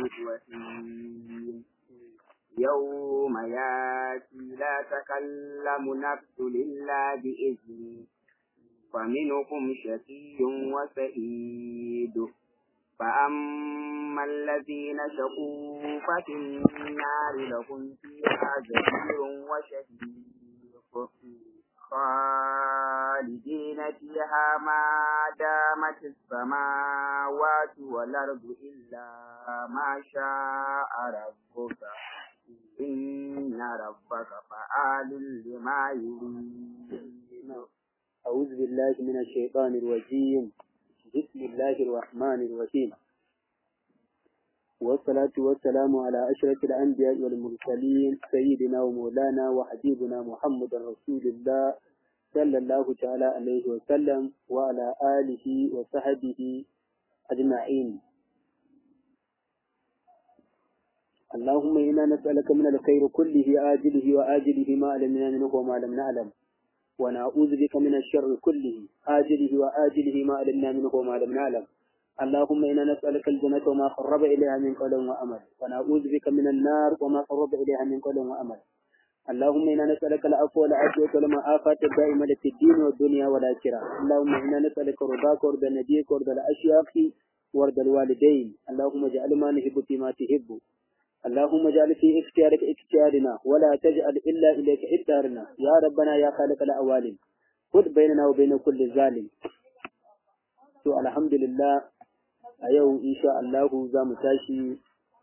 الرحيم يوم ياتي لا تكلم نفس إلا بإذنه فمنكم شقي وسعيد فأما الذين شقوا ففي النار لهم فيها زفير وشهيق خالدين فيها ما دامت السماوات والأرض إلا ما شاء ربك إن ربك فعال لما يريد أعوذ بالله من الشيطان الرجيم بسم الله الرحمن الرحيم والصلاة والسلام على أشرف الأنبياء والمرسلين سيدنا ومولانا وحبيبنا محمد رسول الله صلى الله تعالى عليه وسلم وعلى آله وصحبه أجمعين اللهم إنا نسألك من الخير كله آجله وآجله ما علمنا منه وما لم نعلم ونعوذ بك من الشر كله آجله وآجله ما علمنا منه وما لم نعلم اللهم إنا نسألك الجنة وما قرب إليها من قول وأمل ونعوذ بك من النار وما قرب إليها من قول وأمل اللهم إنا نسألك العفو والعافية والمعافاة الدائمة في الدين والدنيا والآخرة اللهم إنا نسألك رضاك ورضا نبيك ورضا الأشياخ ورضا الوالدين اللهم اجعل ما نحب فيما تحب اللهم اجعل في اختيارك اختيارنا ولا تجعل إلا إليك اختيارنا يا ربنا يا خالق الأوالين خذ بيننا وبين كل ظالم to alhamdulillah a yau insha Allahu za mu tashi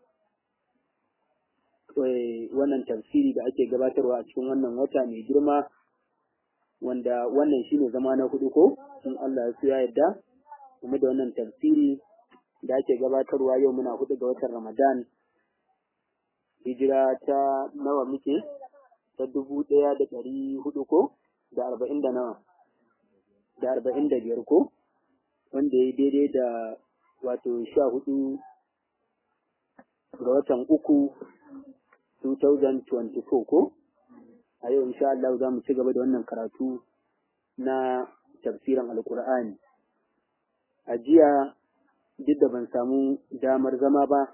wannan tafsiri da ake gabatarwa a cikin wannan wata mai girma wanda wannan shine zama na hudu ko in Allah ya ya yarda kuma da wannan tafsiri da ake gabatarwa yau muna hudu ga watan Ramadan hijira ta nawa muke ta dubu ɗaya da ɗari hudu ko da arba'in da nawa da arba'in da biyar ko wanda ya daidai da wato sha hudu ga watan uku 2024 ko a yau insha Allah za mu ci gaba da wannan karatu na tafsirin alkur'ani a jiya duk da ban samu damar zama ba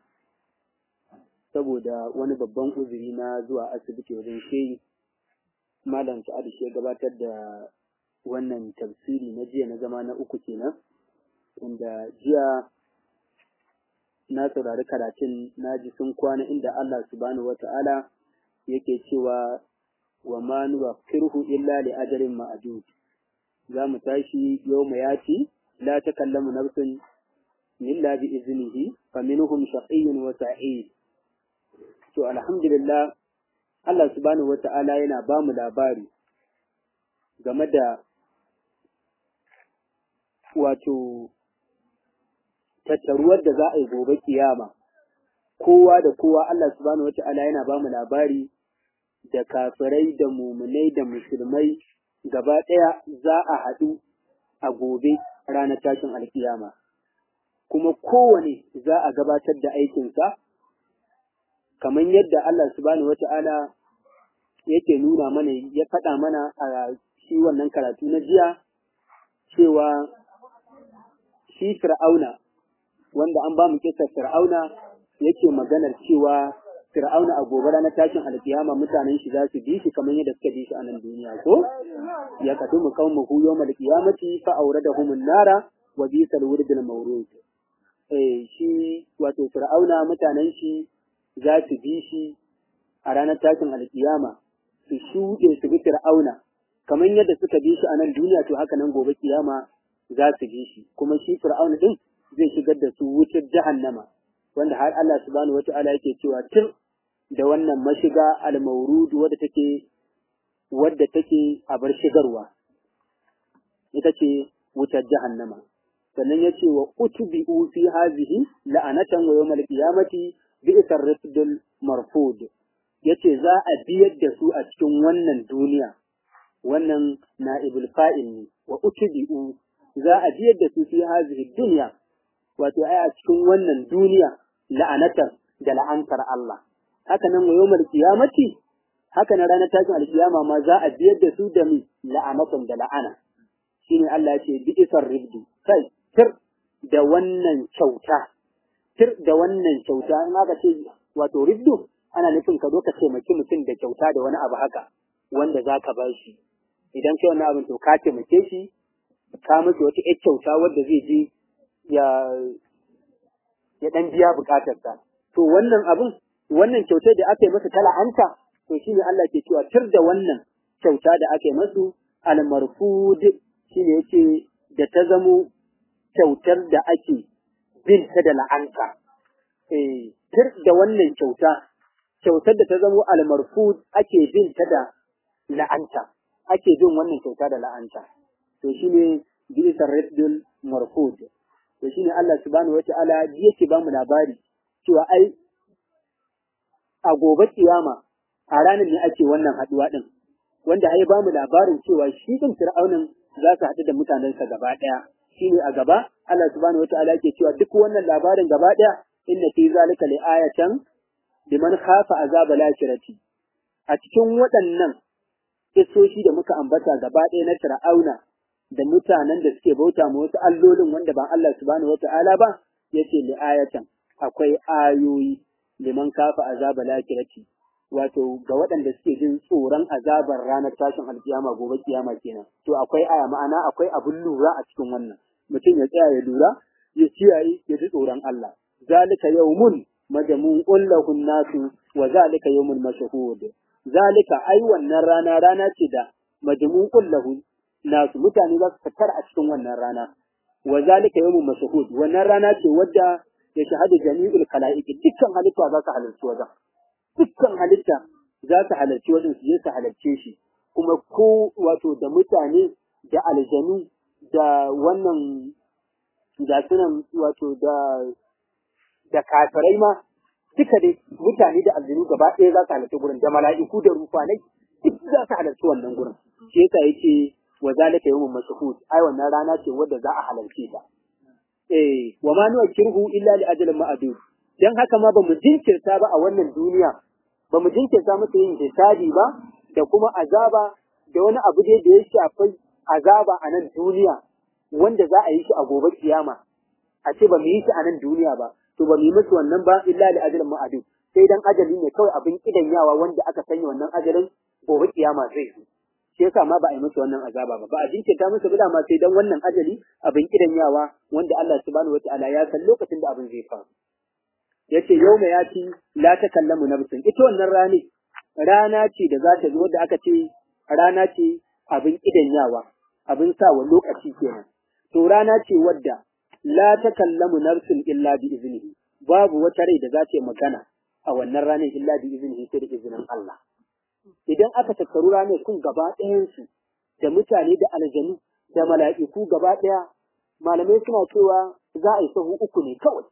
saboda wani babban uzuri na zuwa asibiti wajen shehi malam sa'ad shi ya gabatar da wannan tafsiri na jiya na zama na uku kenan inda jiya na saurari karatun na ji sun kwana inda Allah subhanahu wata'ala yake cewa wa ma nuwakkiruhu illa li ajalin ma'dud za mu tashi yau mu yaci la takallamu nafsun illa bi iznihi faminhum shaqiyyun wa sa'id to alhamdulillah Allah subhanahu wata'ala yana ba mu labari game da wato tattaruwar da za a yi gobe kiyama kowa da kowa Allah subhanahu wata'ala yana ba mu labari da kafirai da mumunai da musulmai gaba ɗaya za a haɗu a gobe ranar tashin alkiyama kuma kowane za a gabatar da aikinsa kamar yadda Allah subhanahu wata'ala yake nuna mana ya faɗa mana a shi wannan karatu na jiya cewa shi fir'auna wanda an ba mu kisa fir'auna yake maganar cewa fir'auna a gobe ranar tashin alkiyama mutanen shi za su bi shi kamar yadda suka bi shi a nan duniya ko ya kadu mu kawo hu yawmal qiyamati fa awradahum an-nara wa bisal wurdul mawrud eh shi wato fir'auna mutanen shi za su bi shi a ranar tashin alkiyama su shuɗe su bi fir'auna kamar yadda suka bi shi a nan duniya to haka nan gobe kiyama za su bi shi kuma shi fir'auna din zai shigar da su wutar jahannama wanda har Allah subhanahu wata'ala yake cewa tun da wannan mashiga al-mawrud wadda take wadda take a bar shigarwa ita ce wutar jahannama sannan yace wa utbi'u fi hazihi la'anatan wa yawmal qiyamati bi'sar rifdul marfud yace za a biyar da su a cikin wannan duniya wannan na'ibul fa'il ne wa utbi'u za a biyar da su fi hazihi dunya wato ai a cikin wannan duniya la'anatar da la'antar Allah haka nan wa yawmal qiyamati haka na ranar tashin alkiyama ma za a biyar da su da mi la'anatan da la'ana shine Allah ya ce bi isar ribdu kai tir da wannan kyauta tir da wannan kyauta in aka ce wato riddu ana nufin ka zo ka taimaki mutum da kyauta da wani abu haka wanda za ka ba shi idan kai wani abin to ka taimake shi ka masa wata ƴar kyauta wadda zai je ya ya dan biya bukatarsa to wannan abin wannan kyautar da aka yi masa ta la'anta to shine Allah ke cewa tir da wannan kyauta da aka yi masu al-marfud shine yake da ta zamo kyautar da ake bin ta da la'anta eh tir da wannan kyauta kyautar da ta zamo al-marfud ake bin ta da la'anta ake bin wannan kyauta da la'anta to shine bisa raddul marfud to shine Allah subhanahu wata'ala yake ba mu labari cewa ai a gobe kiyama a ranar ne ake wannan haduwa din wanda ai ba mu labarin cewa shi din fir'aunin za su haɗu da mutanensa gaba ɗaya shine a gaba Allah subhanahu wata'ala yake cewa duk wannan labarin gaba ɗaya inna fi zalika li ayatan liman khafa azaba lakirati a cikin waɗannan kisoshi da muka ambata gaba ɗaya na fir'auna da mutanen da suke bauta ma wasu allolin wanda ba Allah subhanahu wata'ala ba yace li ayatan akwai ayoyi liman kafa azaba lakirati wato ga waɗanda suke jin tsoron azabar ranar tashin alkiyama gobe kiyama kenan to akwai aya ma'ana akwai abun lura a cikin wannan mutum ya tsaya ya lura ya kiyaye ya ji tsoron Allah zalika yawmun majmu'un lahu nasu wa zalika yawmun mashhud zalika ai wannan rana rana ce da majmu'un lahu nasu mutane za su tattara a cikin wannan rana wa zalika yawmun mashhud wannan rana ce wadda ya shahadu jami'ul khalaiq dukkan halitta za su halarci wajen dukkan halitta za su halarci wajen su je su halarce shi kuma ko wato da mutane da aljanu da wannan da sunan wato da da kafirai ma duka dai mutane da aljanu gaba ɗaya za su halarci gurin da mala'iku da rufanai duk za su halarci wannan gurin shi yasa yake wa zalika yawmun mashhud ai wannan rana ce wadda za a halarce ta eh wa ma nu'akkiruhu illa li ajalin ma'dud dan haka ma bamu jinkirta ba a wannan duniya bamu jinkirta musu yin hisabi ba da kuma azaba da wani abu dai da ya shafi azaba a nan duniya wanda za a yi shi a gobe kiyama a ce ba mu yi shi a nan duniya ba to ba mu yi musu wannan ba illa li ajalin ma'dud sai dan ajali ne kawai abin kidanyawa wanda aka sanya wannan ajalin gobe kiyama zai zo shi yasa ma ba a yi musu wannan azaba ba ba a jinkirta musu ba ma sai dan wannan ajali abin kidanyawa wanda Allah subhanahu wataala ya san lokacin da abin zai faru yace yauma yati la takallamu nafsun ita wannan rane rana ce da za ta zo da aka ce rana ce abin kidanyawa abin sa wa lokaci kenan to rana ce wadda la takallamu nafsun illa bi iznihi babu wata rai da za ta yi magana a wannan ranar illa bi iznihi sai da izinin Allah idan aka tattaru ranar kun gaba ɗayansu da mutane da aljanu da mala'iku gaba ɗaya malamai suna cewa za a yi sahu uku ne kawai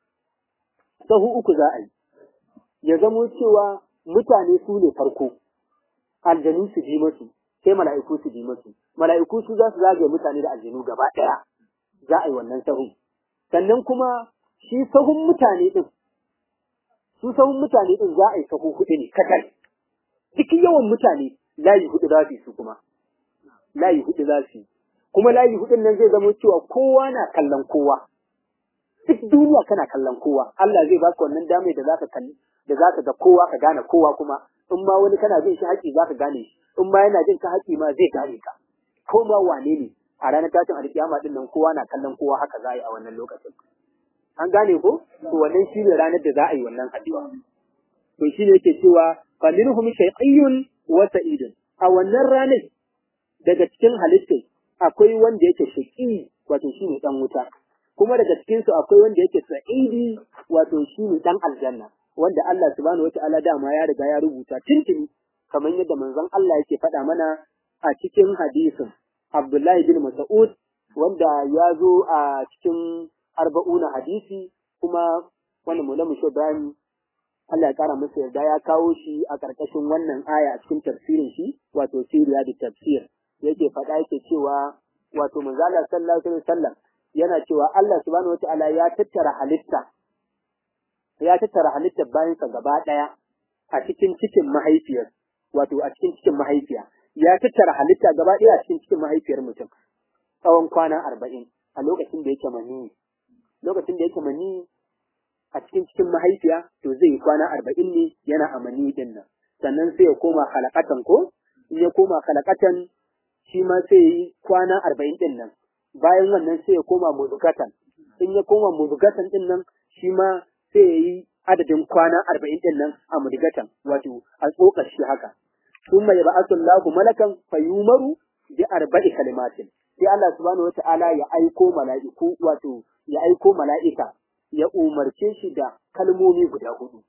sahu uku za a yi ya zamo cewa mutane su ne farko aljanu su ji masu sai mala'iku su ji masu mala'iku su za su zagaye mutane da aljanu gaba ɗaya za a yi wannan sahu sannan kuma shi sahun mutane ɗin su sahun mutane ɗin za a yi sahu huɗu ne katal cikin yawan mutane layi hudu za su yi su kuma layi hudu za su yi kuma layi hudun nan zai zama cewa kowa na kallon kowa duk duniya kana kallon kowa Allah zai baka wannan dame da zaka kalli da zaka ga kowa ka gane kowa kuma in ma wani kana jin shi haƙi zaka gane shi in ma yana jin ka haƙi ma zai gane ka ko ma wane ne a ranar tashin alkiyama din nan kowa na kallon kowa haka za a yi a wannan lokacin an gane ko to wannan shi ne ranar da za a yi wannan haɗuwa to shi ne yake cewa faminhum shay'iyun wa sa'idun a wannan ranar daga cikin halittai akwai wanda yake shaqi wato shine dan wuta kuma daga cikin su akwai wanda yake sa'idi wato shine dan aljanna wanda Allah subhanahu wataala dama ya riga ya rubuta tintini kamar yadda manzon Allah yake faɗa mana a cikin hadisin Abdullahi bin Mas'ud wanda ya zo a cikin arba'una hadisi kuma wannan mulamu Ibrahim Allah ya kara masa yarda ya kawo shi a ƙarƙashin wannan aya a cikin tafsirin shi wato siriya da tafsir yake faɗa yake cewa wato manzala sallallahu alaihi wasallam yana cewa Allah subhanahu wataala ya tattara halitta ya tattara halittar bayan sa gaba ɗaya a cikin cikin mahaifiyar wato a cikin cikin mahaifiya ya tattara halitta gaba ɗaya a cikin cikin mahaifiyar mutum tsawon kwana arba'in a lokacin da yake mani lokacin da yake mani a cikin cikin mahaifiya to zai yi kwana arba'in ne yana amani din nan sannan sai ya koma halakatan ko in ya koma halakatan shi ma sai ya yi kwana arba'in din nan bayan wannan sai ya koma muzukatan in ya koma muzukatan din nan shi ma sai ya yi adadin kwana arba'in din nan a mudgatan wato a tsokar shi haka ثم يبعث الله ملكا فيؤمر بأربع كلمات sai Allah subhanahu wata'ala ya aiko mala'iku wato ya aiko mala'ika ya umarce shi da kalmomi guda hudu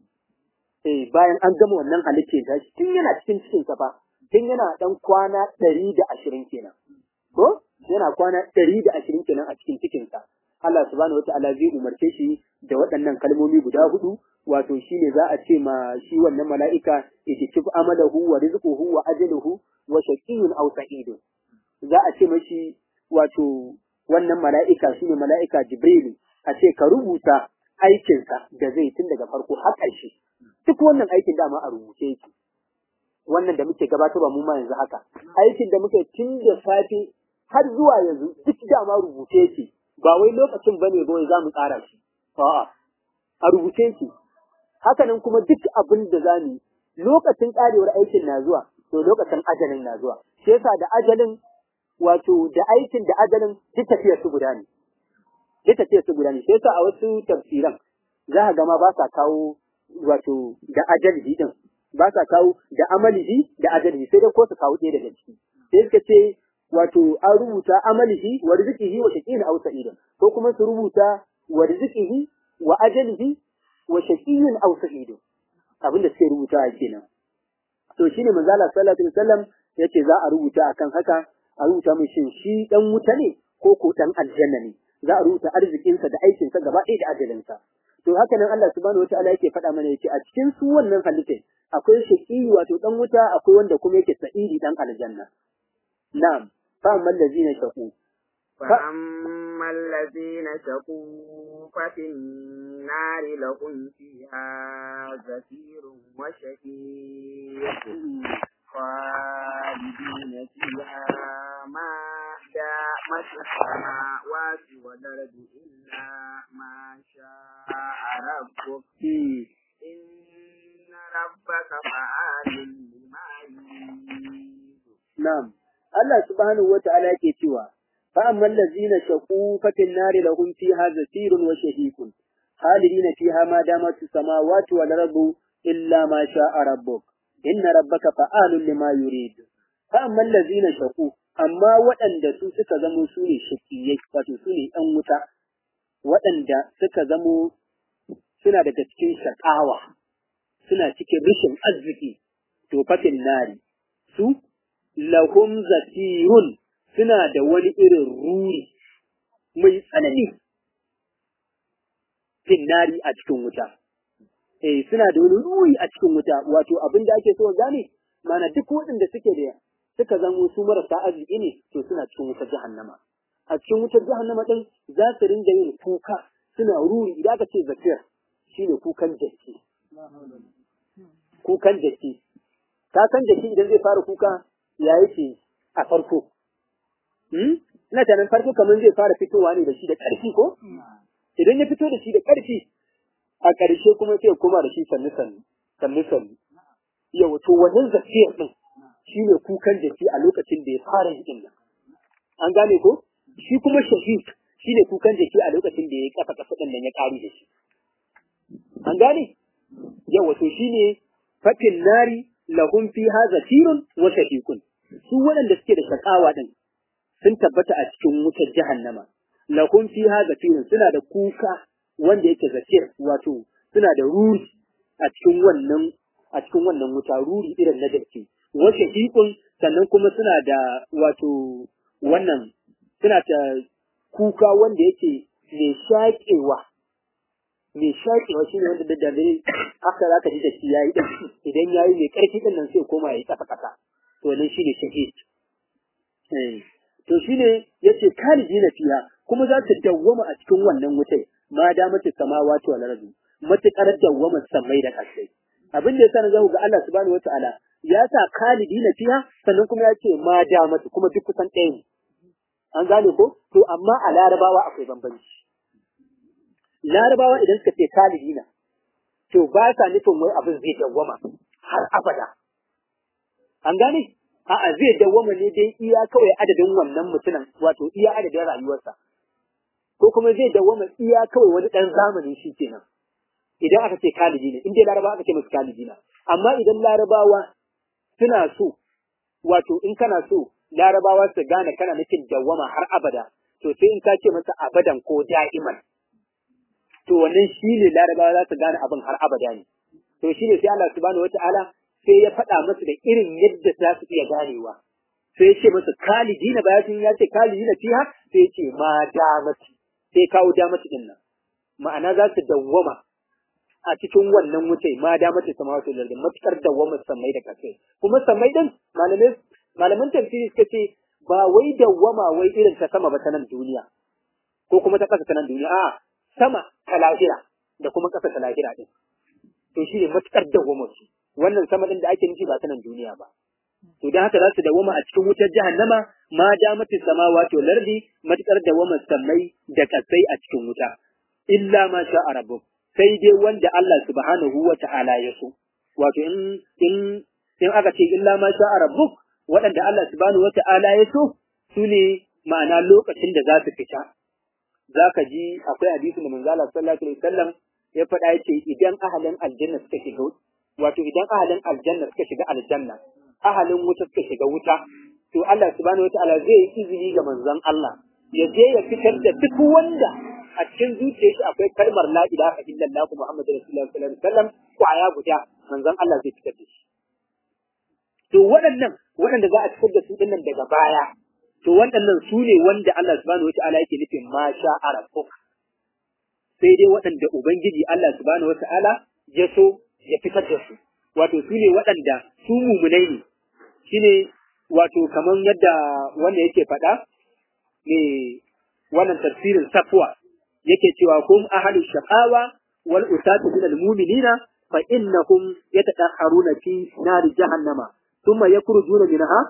eh bayan an gama wannan halittar da shi tun yana cikin cikin sa fa tun yana dan kwana 120 kenan ko yana kwana 120 kenan a cikin cikin sa Allah subhanahu wata'ala zai umarce shi da waɗannan kalmomi guda hudu wato shine za a ce ma shi wannan mala'ika itikif amalahu wa rizquhu wa ajaluhu wa shaqiyyun aw sa'idun za a ce mashi wato wannan mala'ika shine mala'ika Jibrilu a ce ka rubuta aikinsa da zai tun daga farko har ƙarshe duk wannan aikin dama a rubuce yake wannan da muke gabatarwa mu ma yanzu haka aikin da muke tun da safe har zuwa yanzu duk dama rubuce yake ba wai lokacin bane ba wai za mu tsara shi a'a a rubuce yake hakanan kuma duk abin da za mu lokacin karewar aikin na zuwa to lokacin ajalin na zuwa shi yasa da ajalin wato da aikin da ajalin duk tafiyar su guda ne duk tafiyar su guda ne shi yasa a wasu tafsiran za ka ga ma ba sa kawo wato da ajalihi din ba sa kawo da amalihi da ajalihi sai dai ko su kawo ɗaya daga ciki sai suka ce wato an rubuta amalihi wa rizqihi wa shaqiyin aw sa'idun ko kuma su rubuta wa rizqihi wa ajalihi wa shaqiyyun aw sa'idun abin da suke rubuta kenan to shine manzo Allah sallallahu alaihi wasallam yace za a rubuta akan haka a rubuta mai shin shi dan wuta ne ko ko dan aljanna ne za a rubuta arzikinsa da aikinsa gaba ɗaya da ajalinsa to haka nan Allah subhanahu wataala yake faɗa mana yake a cikin su wannan halittai akwai shaqi wato dan wuta akwai wanda kuma yake sa'idi dan aljanna na'am fa amma allazina shaqu فأما الذين شقوا ففي النار لهم فيها زفير وشهيق خالدين فيها ما دامت السماوات والأرض إلا ما شاء ربك إن ربك فعال لما يريد نعم الله سبحانه وتعالى yake cewa فأما الذين شقوا ففي النار لهم فيها زفير وشهيق خالدين فيها ما دامت السماوات والأرض إلا ما شاء ربك إن ربك فعال لما يريد فأما الذين شقوا أما waɗanda su suka zamo su ne shakiyai wato su ne ‘yan wuta waɗanda suka zamo suna daga cikin shakawa suna cikin rashin arziki to fatin nari su lahum zafirun suna da wani irin ruri mai tsanani finnari a cikin wuta. Eh, suna da wani ruri a cikin wuta, wato abin da ake so gane, mana duk waɗanda suke da suka zamo su marasa arziki ne, to suna cikin wutar jahannama. A cikin wutar jahannama ɗin za su rinda yin kuka suna ruri idan aka ce zakir shi ne kukan jaki. Kukan jaki. Ka san jaki idan zai fara kuka ya yake a farko. Ina tanan farko kamar zai fara fitowa ne da shi da ƙarfi ko? Idan ya fito da shi da ƙarfi, a ƙarshe kuma sai koma da shi sannu sannu, sannu sannu. Yau to wannan zafiyar ɗin shi ne kukan jaki a lokacin da ya fara yin nan. An gane ko? Shi kuma shahid shi ne kukan jaki a lokacin da ya yi ƙasa ƙasa ɗin nan ya ƙari da shi. An gane? Yau wato shi ne fatin nari lahum fiha zafirun wa shahikun. Su waɗanda suke da shakawa ɗin sun tabbata a cikin wutar jahannama lahum fiha zafirun suna da kuka wanda yake zafir wato suna da ruri a cikin wannan a cikin wannan wuta ruri irin na dake wa shahiqun sannan kuma suna da wato wannan suna da kuka wanda yake mai shaƙewa mai shaƙewa shine wanda da dare haka zaka ji da shi yayi idan yayi mai ƙarfi din nan sai koma yayi kasa kasa to nan shine shahid eh to shine yace kalidina fiha kuma za ta dawwama a cikin wannan wutai ma da mace samawati wal ardi matakar dawwama samai da kasai abin da yasa na zaku ga Allah subhanahu wataala ya sa kalidina fiha sannan kuma ya ce ma da mace kuma duk kusan ɗaya ne an gane ko to amma a larabawa akwai bambanci larabawa idan suka ce kalidina to ba sa nufin wai abin zai dawwama har abada an gane a'a zai dawwama ne dai iya kawai adadin wannan mutumin wato iya adadin rayuwarsa ko kuma zai dawwama iya kawai wani dan zamani shi kenan idan aka ce kalidi ne in dai larabawa aka ce musu kalidi na amma idan larabawa suna so wato in kana so larabawa su gane kana nufin dawwama har abada to sai in ka ce masa abadan ko da'iman to wannan shine larabawa za su gane abin har abada ne to shine sai Allah subhanahu wataala sai ya faɗa musu da irin yadda za su iya ganewa sai ya ce musu kalidina bayan ya ce kalidina fiha sai ya ce ma damati sai kawo damati din nan ma'ana za su dawwama a cikin wannan wuce ma damati sama wato da matukar dawwama samai da kasai kuma samai din malamai malaman tafsiri suka ce ba wai dawwama wai irin ta sama ba ta nan duniya ko kuma ta ƙasa ta nan duniya a'a sama ta lahira da kuma ƙasa ta lahira din to shi ne matuƙar dawwama su wannan sama din da ake nufi ba ta nan duniya ba to dan haka za su dawwama a cikin wutar jahannama ma damati samawati wal ardi matuƙar dawwama samai da kasai a cikin wuta illa ma sha rabbuk sai dai wanda Allah subhanahu wa ta'ala ya so wato in in in aka ce illa ma sha rabbuk waɗanda Allah subhanahu wa ta'ala ya so su ne ma'ana lokacin da za su fita za ka ji akwai hadisi da manzala sallallahu alaihi wasallam ya faɗa yace idan ahalin aljanna suka shiga wato idan ahalin aljanna suka shiga aljanna ahalin wuta suka shiga wuta to Allah subhanahu wataala zai yi izini ga manzon Allah ya je ya fitar da duk wanda a cikin zuciyar shi akwai kalmar la ilaha illallah muhammadur rasulullah sallallahu alaihi wasallam kwaya guda manzon Allah zai fitar da shi to waɗannan waɗanda za a fitar da su dinnan daga baya to waɗannan su ne wanda Allah subhanahu wata'ala yake nufin ma sha arafu sai dai waɗanda ubangiji Allah subhanahu wata'ala ya so ya fitar da su wato su ne waɗanda su mumunai ne shine wato kamar yadda wanda yake faɗa ne wannan tafsirin safwa yake cewa kum ahlu shaqawa wal usatu min al mu'minina fa innahum yatadahharuna fi nar jahannama thumma yakhrujuna minha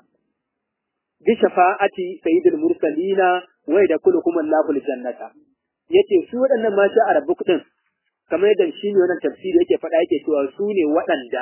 bishafa'ati sayyidil mursalina wa yadkhuluhum Allahu aljannata yace su waɗannan ma sha arabu kudin kamar yadda shi ne wannan tafsiri yake faɗa yake cewa su ne waɗanda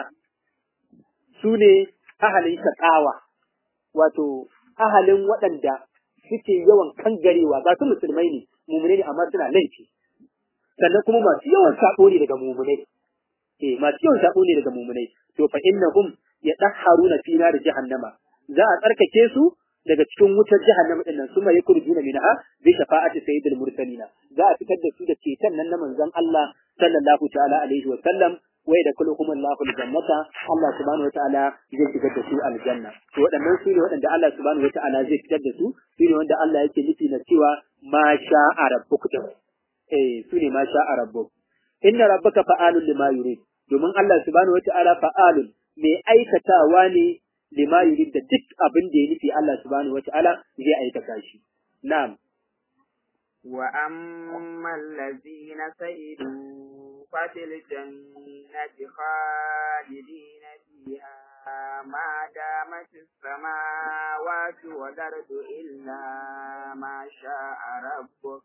su ne ahalin shaqawa wato ahalin waɗanda suke yawan kangarewa ga su musulmai ne mumune ne amma suna laifi sannan kuma masu yawan sabo ne daga mumunai eh masu yawan sabo ne daga mumunai to fa innahum yadahharuna fi nar jahannama za a tsarkake su daga cikin wutar jahannama din nan suma yakurjuna minha bi shafa'ati sayyidil mursalina za a fitar da su da ceton nan na manzon Allah sallallahu ta'ala alaihi wa sallam wai da kulluhum Allahu aljannata Allah subhanahu wa ta'ala zai fitar da su aljanna to waɗannan su ne waɗanda Allah subhanahu wa ta'ala zai fitar da su su ne wanda Allah yake nufi na cewa ma sha'a rabbuk eh su ne ma sha'a rabbuk inna rabbaka fa'alun lima yurid domin Allah subhanahu wa ta'ala fa'alun mai aikatawa ne lima yurid da duk abin da ya nufi Allah subhanahu wata'ala zai aikata shi na'am wa amma allazina sa'idu fatil jannati khalidina fiha ma damat as-samawati wal ardu illa ma sha'a rabbuk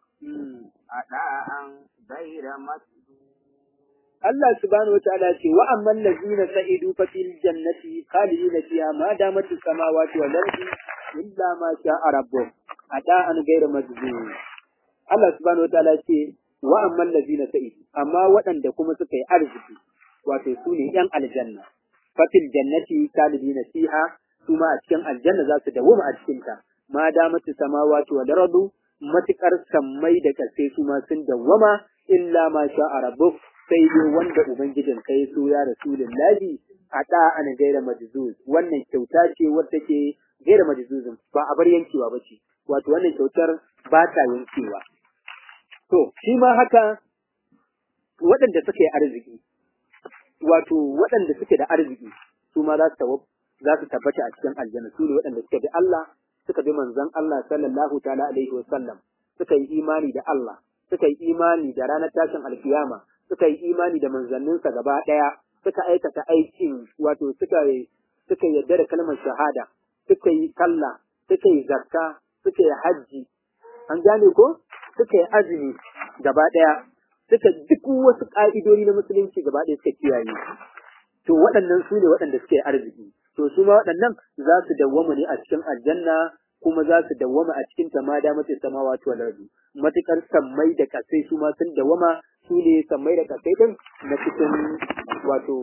ada'an ghayra masdud Allah subhanahu wataala ce wa amman lazina sa'idu fa fil jannati khalidina fiha ma damat as-samawati wal ardi illa ma sha'a rabbuk ada'an ghayra majzun Allah subhanahu wataala ce wa amman lazina sa'idu amma waɗanda kuma suka yi arziki wato su ne yan aljanna fa fil jannati khalidina fiha su ma a cikin aljanna za su dawoma a cikin ta ma damat as-samawati wal ardu matukar sammai da kasai su ma sun dawwama illa ma sha'a rabbuk sai dai wanda Ubangijin ka ya so ya Rasulullahi a ɗa ana gaira majizuz wannan kyauta ce wadda ke gaira majizuzin ba a bar yankewa ba ce wato wannan kyautar ba ta yankewa to shi ma haka waɗanda suka yi arziki wato waɗanda suke da arziki su ma za su za su tabbata a cikin aljanna su ne waɗanda suka bi Allah suka bi manzon Allah sallallahu ta'ala alaihi wa sallam suka yi imani da Allah suka yi imani da ranar tashin alkiyama suka yi imani da manzanninsa gaba ɗaya suka aikata aikin wato suka suka yarda da kalmar shahada suka yi sallah suka yi zakka suka yi hajji an gane ko suka yi azumi gaba ɗaya suka duk wasu ƙa'idodi na musulunci gaba ɗaya suka kiyaye to waɗannan su ne waɗanda suke arziki to su ma waɗannan za su dawwama ne a cikin aljanna kuma za su dawwama a cikin tamada mace samawa to lardu matukar sammai da kasai su ma sun dawwama su ne sammai da kasai din na cikin wato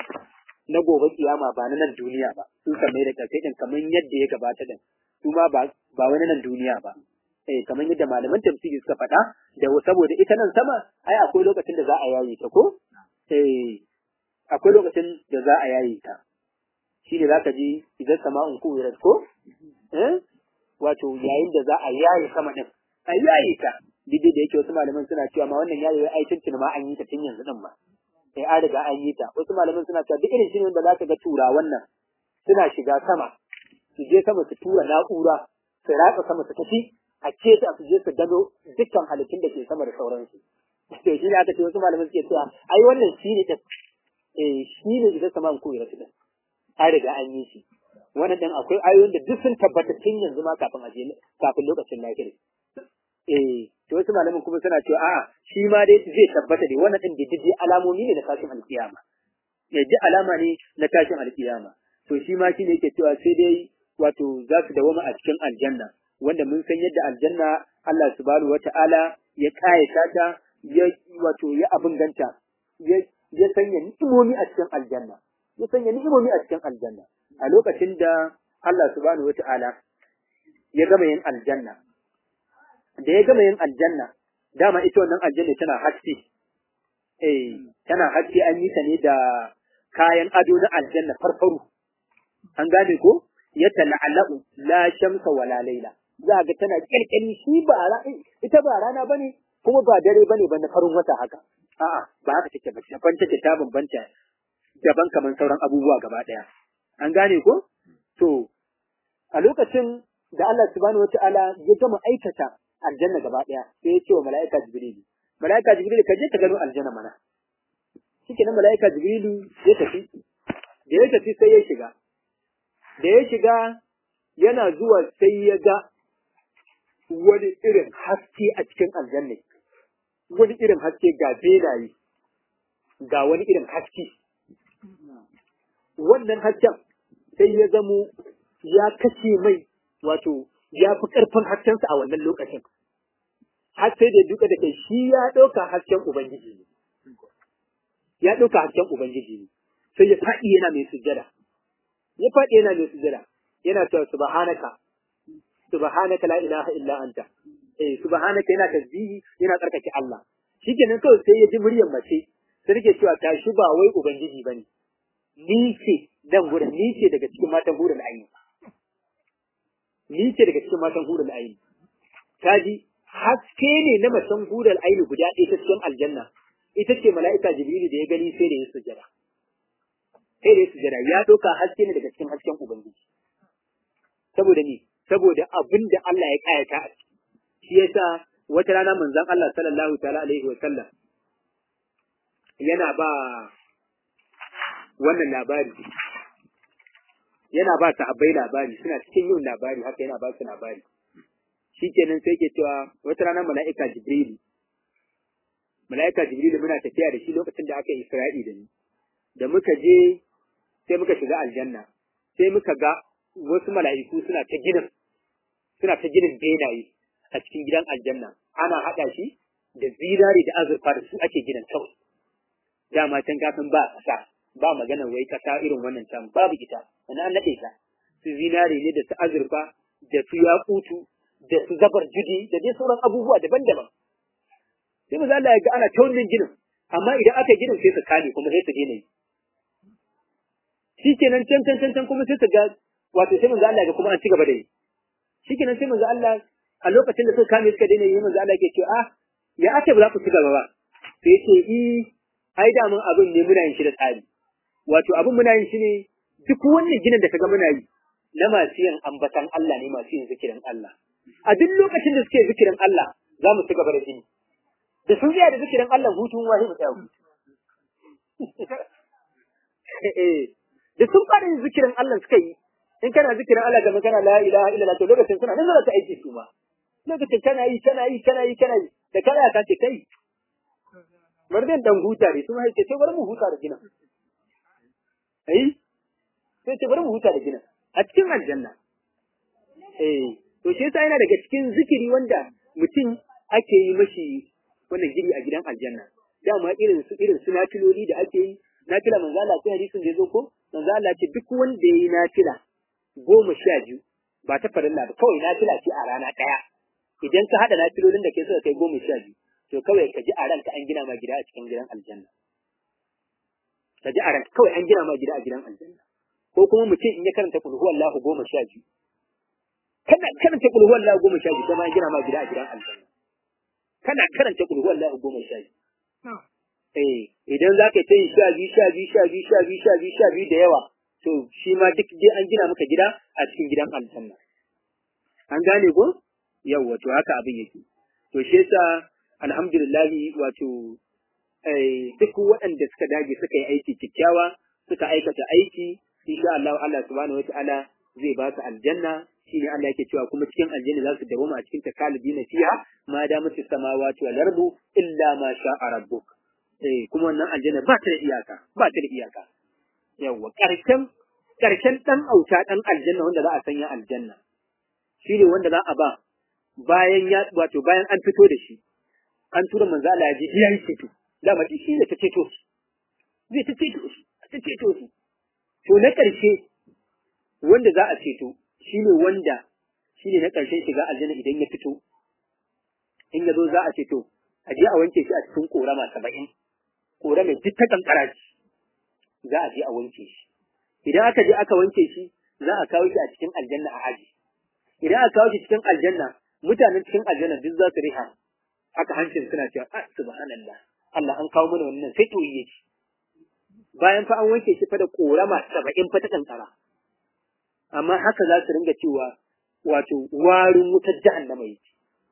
na gobe kiyama ba na nan duniya ba su sammai da kasai din kamar yadda ya gabata din su ma ba ba wani nan duniya ba eh kamar yadda malaman tafsiri suka faɗa da saboda ita nan sama ai akwai lokacin da za a yayi ta ko eh akwai lokacin da za a yayi ta shi ne za ka ji idan sama'un kuwirat ko eh wato yayin da za a yayi sama din a yayi ta dide da yake wasu malaman suna cewa ma wannan yayi ai tuntun ma an yi ta tun yanzu din ma eh an riga an yi ta wasu malaman suna cewa duk irin shi ne wanda za ka ga tura wannan suna shiga sama su je sama su tura na'ura su ratsa sama su tafi a keta su je su gano dukkan halittun da ke sama da sauransu to shi ne aka ce wasu malaman suke cewa ai wannan shi ne ta eh shi ne idan sama ku ya din an riga an yi shi wannan dan akwai ayoyin da duk sun tabbata tun yanzu ma kafin aje kafin lokacin lahiri eh to wasu malaman kuma suna cewa a'a shi ma dai zai tabbata dai wannan din diddi alamomi ne na tashin alkiyama ne ji alama ne na tashin alkiyama to shi ma shine yake cewa sai dai wato za su dawoma a cikin aljanna wanda mun san yadda aljanna Allah subhanahu wata'ala ya kayata ta ya wato ya abin ganta ya ya sanya ni'imomi a cikin aljanna ya sanya ni'imomi a cikin aljanna a lokacin da Allah subhanahu wata'ala ya gama yin aljanna da ya gama yin aljanna dama ita wannan aljanna tana haske eh tana haske an yi ta ne da kayan ado na aljanna farfaru an gane ko ya tala'alu la shamsa wala laila za ga tana kirkiri shi ba ita ba rana bane kuma ba dare bane ba na farin wata haka a'a ba haka take ba daban take ta bambanta daban kamar sauran abubuwa gaba daya an gane ko to a lokacin da Allah subhanahu wataala ya gama aikata aljanna gaba daya sai ya ce wa mala'ika jibril mala'ika jibril ka je ka gano aljanna mana shikenan mala'ika jibril ya tafi da ya tafi sai ya shiga da ya shiga yana zuwa sai ya ga wani irin haske a cikin aljanna wani irin haske ga benaye ga wani irin haske wannan hasken sai ya zamo ya kashe mai wato ya fi ƙarfin haskensa a wannan lokacin har sai da duka da kai shi ya ɗauka hasken ubangiji ne ya ɗauka hasken ubangiji ne sai ya faɗi yana mai sujjada ya faɗi yana mai sujjada yana cewa subhanaka subhanaka la ilaha illa anta eh subhanaka yana tasbihi yana tsarkake Allah shikenan kawai sai ya ji muryar mace sai take cewa ta shi ba wai ubangiji bane ni ce dan gurin ni ce daga cikin matan hurul aini ni ce daga cikin matan hurul aini ta ji haske ne na macen hurul aini guda ɗaya ta cikin aljanna ita ce mala'ika jibrilu da ya gani sai da ya sujjada sai da ya sujjada ya ɗauka haske ne daga cikin hasken ubangiji saboda ni saboda abin da Allah ya kayata a ciki shi yasa wata rana manzon Allah sallallahu ta'ala alaihi wa sallam yana ba wannan labari yana ba sahabbai labari suna cikin yin labari haka yana ba su labari shikenan sai ke cewa wata rana mala'ika jibrilu mala'ika jibrilu muna tafiya da shi lokacin da aka yi isra'i da ni da muka je sai muka shiga aljanna sai muka ga wasu mala'iku suna ta ginin suna ta ginin benaye a cikin gidan aljanna ana haɗa shi da zinari da azurfa da su ake ginin kawai dama can kafin ba ƙasa ba magana wai ƙasa irin wannan can babu ita wani an naɗe ta su zinari ne da su azurfa da su yakutu da su zabar judi da dai sauran abubuwa daban-daban sai mu Allah ya ga ana ta wannan ginin amma idan aka ginin sai su kame kuma sai su daina yi shi kenan can can can can kuma sai su ga wato sai manzo Allah ya ga kuma an ci gaba da yi shi kenan sai manzo Allah a lokacin da suka kame suka daina yi manzo Allah yake cewa ah ya ake ba za ku ci gaba ba sai ce i ai da mun abin ne muna yin shi da tsari wato abin muna yin shi ne duk wannan ginin da kaga muna yi na masu yin ambatan Allah ne masu yin zikirin Allah a duk lokacin da suke zikirin Allah za mu ci gaba da gini da sun tsaya da zikirin Allah hutun wahi mu tsaya hutu da sun fara yin zikirin Allah suka yi in kana zikirin Allah kamar kana la ilaha illallah to lokacin suna nan za ta aiki su ma lokacin kana yi kana yi kana yi kana yi da kana ka ce kai bari dan dan huta ne su ce ce bari mu huta da ginin ai sai ce bari mu huta da ginin a cikin aljanna eh to shi yasa yana daga cikin zikiri wanda mutum ake yi mashi wannan giri a gidan aljanna dama irin su irin su nafiloli da ake yi nafila manzo Allah sai hadisin da yazo ko manzo Allah ce duk wanda yayi nafila goma sha biyu ba ta farilla ba kawai nafila ce a rana daya idan ka hada nafilolin da ke suka kai goma sha biyu to kawai ka ji a ranka an gina ma gida a cikin gidan aljanna ka ji a ranka kawai an gina ma gida a gidan aljanna ko kuma mutum in ya karanta kul huwallahu goma sha biyu kana karanta kul huwallahu goma sha biyu kuma an gina ma gida a gidan aljanna kana karanta kul huwallahu goma sha biyu eh idan za ka ta yi sha biyu sha biyu sha biyu sha biyu sha biyu sha biyu da yawa to shi ma duk dai an gina maka gida a cikin gidan aljanna an gane ko yawwa to haka abin yake to shi yasa alhamdulillahi wato duk waɗanda suka dage suka yi aiki kyakkyawa suka aikata aiki insha Allah Allah subhanahu wataala zai ba su aljanna shine Allah yake cewa kuma cikin aljanna za su dawoma a cikin takalibina fiha ma da mutu samawati wal ardu illa ma sha'a rabbuk eh kuma wannan aljanna ba ta da iyaka ba ta da iyaka yawa karshen karshen dan auta dan aljanna wanda za a sanya aljanna shine wanda za a ba bayan ya wato bayan an fito da shi an tura manzo Allah ya ji yayi ceto dama shi ne ta ceto su zai ta ceto su ta ceto su to na ƙarshe wanda za a ceto shine wanda shine na ƙarshen shiga aljanna idan ya fito in ya zo za a ceto a je a wanke shi a cikin korama saba'in korama duk ta kankara shi za a je a wanke shi idan aka je aka wanke shi za a kawo shi a cikin aljanna a aji idan aka kawo shi cikin aljanna mutanen cikin aljanna duk za su riha haka hancin suna cewa ah subhanallah Allah an kawo mana wannan sai toyi yake bayan fa an wanke shi fa da korama saba'in fa ta kankara amma haka za su ringa cewa wato warin wutar jahannama yake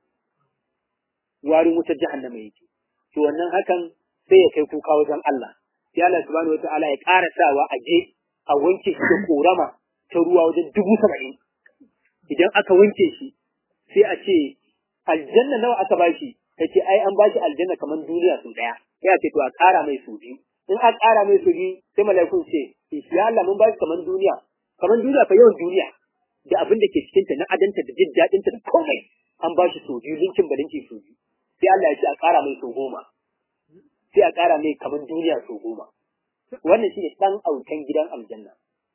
warin wutar jahannama yake to wannan hakan sai ya kai kuka wajen Allah sai Allah subhanahu wataala ya ƙara sawa a je a wanke shi da korama ta ruwa wajen dubu saba'in idan aka wanke shi sai a ce aljanna nawa aka bashi kace ai an bashi aljanna kamar duniya sun daya sai a ce to a ƙara mai su biyu in an ƙara mai su biyu sai mala'ikun ce ya Allah mun bashi kamar duniya kamar duniya fa yawan duniya da abin da ke cikin ta na adanta da jin daɗin ta da komai an bashi su biyu linkin ba linki su biyu sai Allah ya ce a ƙara mai su goma sai a ƙara mai kamar duniya su goma wannan shine dan autan gidan aljanna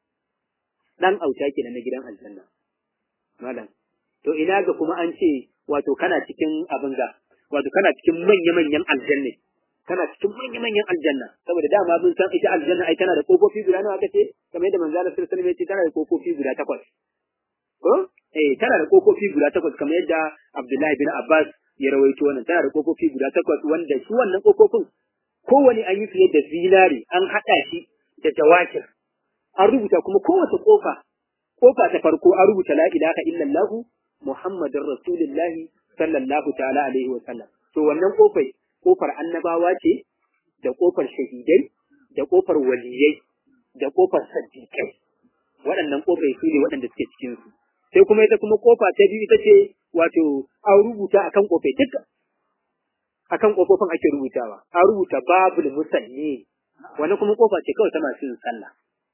dan auta kenan na gidan aljanna malam to ina ga kuma an ce wato kana cikin abin ga wato kana cikin manya-manyan aljanna kana cikin manya-manyan aljanna saboda dama mun san ita aljanna ai tana da kofofi guda nawa aka ce kamar yadda manzo Allah sallallahu alaihi wasallam ya ce tana da kofofi guda takwas ko eh tana da kofofi guda takwas kamar yadda Abdullahi bin Abbas ya rawaito wannan tana da kofofi guda takwas wanda su wannan kofofin kowane an yi fiye da zinari an haɗa shi da jawakir an rubuta kuma kowace kofa kofa ta farko an rubuta la ilaha illallah muhammadur rasulullahi sallallahu ta'ala alaihi wa sallam to wannan kofai kofar annabawa ce da kofar shahidai da kofar waliyai da kofar saddiqai waɗannan kofai su ne waɗanda suke cikin su sai kuma ita kuma kofa ta biyu ita ce wato an rubuta akan kofai duka akan kofofin ake rubutawa an rubuta babul musalli wannan kuma kofa ce kawai ta masu yin sallah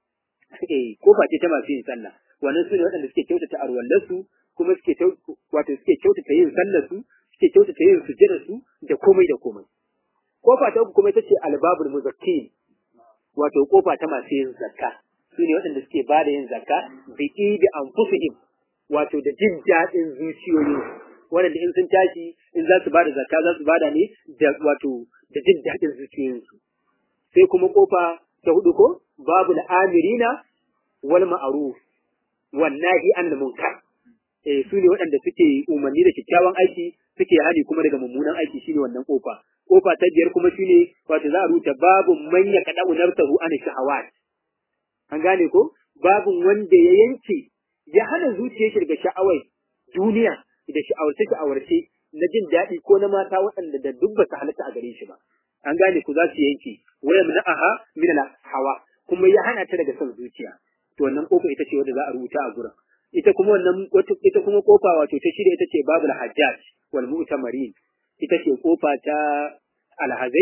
eh kofa ce ta masu yin sallah wannan su ne waɗanda suke kyautata arwallarsu kuma suke wato suke kyautata yin sallarsu suke kyautata yin sujjararsu da komai da komai kofa ta uku kuma ita ce albabul muzakkin wato kofa ta masu yin zakka su ne waɗanda suke ba da yin zakka bi idi anfusihim wato da jin daɗin zuciyoyin waɗanda in sun tashi in za su ba da zakka za su ba da ne da wato da jin daɗin zuciyoyinsu sai kuma kofa ta hudu ko babu amirina wal ma'ruf wan nahi anil munkar eh su ne waɗanda suke umarni da kyakkyawan aiki suke hani kuma daga mummunan aiki shine wannan kofa kofa ta biyar kuma shine wato za a rubuta babu man ya kada unartahu an shahawat an gane ko babu wanda ya yanke ya hana zuciyar shi daga sha'awai duniya da sha'awarce sha'awarce na jin daɗi ko na mata waɗanda da duk ba su halatta a gare shi ba an gane ku za su yanke waya aha min hawa kuma ya hana ta daga son zuciya to wannan kofa ita ce wanda za a rubuta a gurin ita kuma wannan ita kuma kofa wato ta shirya ita ce babul hajjaj wal mu'tamarin ita ce kofa ta alhazai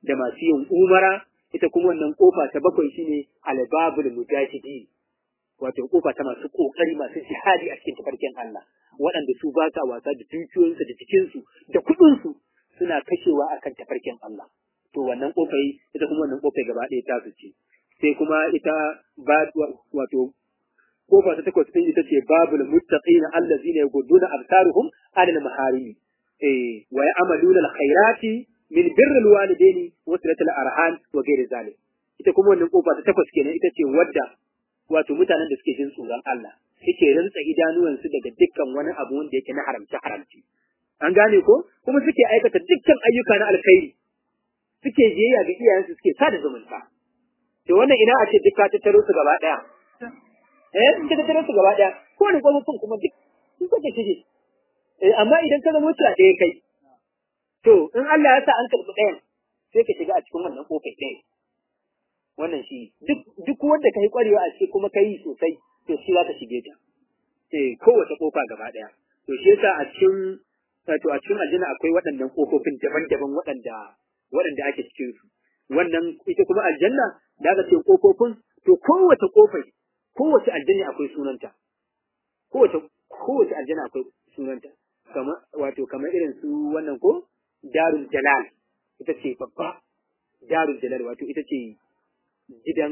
da masu yin umara ita kuma wannan kofa ta bakwai shine albabul mujahidi wato kofa ta masu kokari masu jihadi a cikin tafarkin Allah waɗanda su ba sa wasa da dukiyoyinsu da jikinsu da kuɗinsu suna kashewa akan tafarkin Allah to wannan kofai ita kuma wannan kofai gaba ɗaya ta su ce sai kuma ita ba wato kofa ta takwas ɗin ita ce babul muttaqina allazina yagudduna absaruhum anil maharimi eh wa ya'maluna alkhairati min birri alwalidaini wa silatil arham wa ghairi zalik ita kuma wannan kofa ta takwas kenan ita ce wadda wato mutanen da suke jin tsoron Allah suke rantsa idanuwansu daga dukkan wani abu wanda yake na haramci haramci an gane ko kuma suke aikata dukkan ayyuka na alkhairi suke jiyayya ga iyayensu suke sada zumunta to wannan ina a ce duk ka tattaro su gaba daya eh in ka tattaro su gaba daya ko ne kofofin kuma duk sun kace shige eh amma idan ka zama mutuwa ɗaya kai to in Allah ya sa an karɓi ɗayan sai ka shiga a cikin wannan kofai ɗaya wannan shi duk duk wanda kai kwarewa a cikin kuma kai sosai to shi za ka shige ta eh kowace kofa gaba daya to shi yasa a cikin to a cikin aljanna akwai waɗannan kofofin daban-daban waɗanda waɗanda ake cikin su wannan ita kuma aljanna da aka ce kofofin to kowace kofai kowace aljanna akwai sunanta kowace kowace aljanna akwai sunanta kamar wato kamar irin su wannan ko darul jalal ita ce babba darul jalal wato ita ce gidan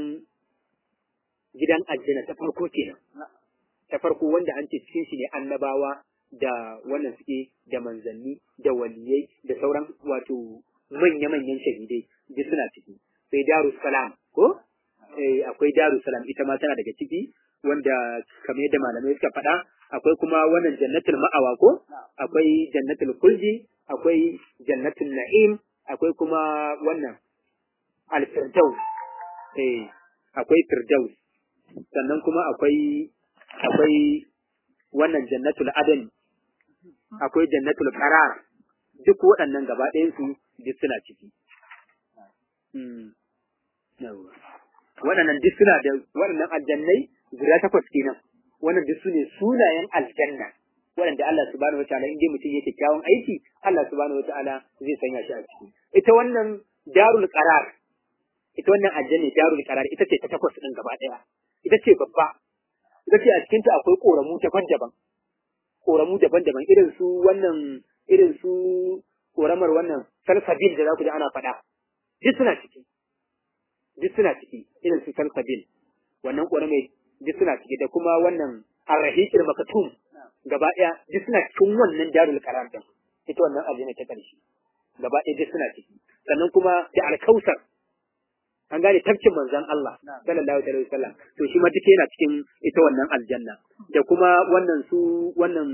gidan aljanna ta farko kenan ta farko wanda an ce cikin shi ne annabawa da wannan suke da manzanni da waliyai da sauran wato manya-manyan shahidai duk suna ciki sai darus salam ko eh akwai darus salam ita ma tana daga ciki wanda kamar yadda malamai suka faɗa akwai kuma wannan jannatul ma'awa ko akwai jannatul kulji akwai jannatul na'im akwai kuma wannan al-firdaus eh akwai firdaus sannan kuma akwai akwai wannan jannatul adan akwai jannatul qarar duk waɗannan gaba ɗayan su duk suna ciki waɗannan duk suna da waɗannan aljannai guda takwas kenan wannan duk su ne sunayen aljanna waɗanda Allah subhanahu wa ta'ala in dai mutum yake kyawun aiki Allah subhanahu wa ta'ala zai sanya shi a ciki ita wannan darul qarar ita wannan aljanna darul qarar ita ce ta takwas din gaba ɗaya ita ce babba ita ce a cikin ta akwai koramu daban-daban koramu daban-daban irin su wannan irin su koramar wannan salsabil da za ku ji ana faɗa duk suna ciki duk suna ciki irin su salsabil wannan koramai duk suna ciki da kuma wannan arrahiqil makatum gaba ɗaya duk suna cikin wannan darul qarar din ita wannan aljanna ta karshe gaba ɗaya duk suna ciki sannan kuma da alkausar an gane tafkin manzon Allah sallallahu alaihi wasallam to shi ma duk yana cikin ita wannan aljanna da kuma wannan su wannan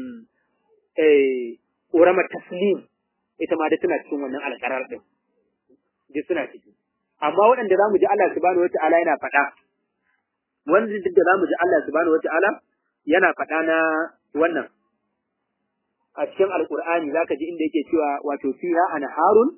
eh ƙoramar taslim ita ma duk tana cikin wannan alƙarar din duk suna ciki amma waɗanda zamu ji Allah subhanahu wataala yana faɗa wanda duk da zamu ji Allah subhanahu wataala yana faɗa na wannan a cikin alƙur'ani zaka ji inda yake cewa wato fiha anharun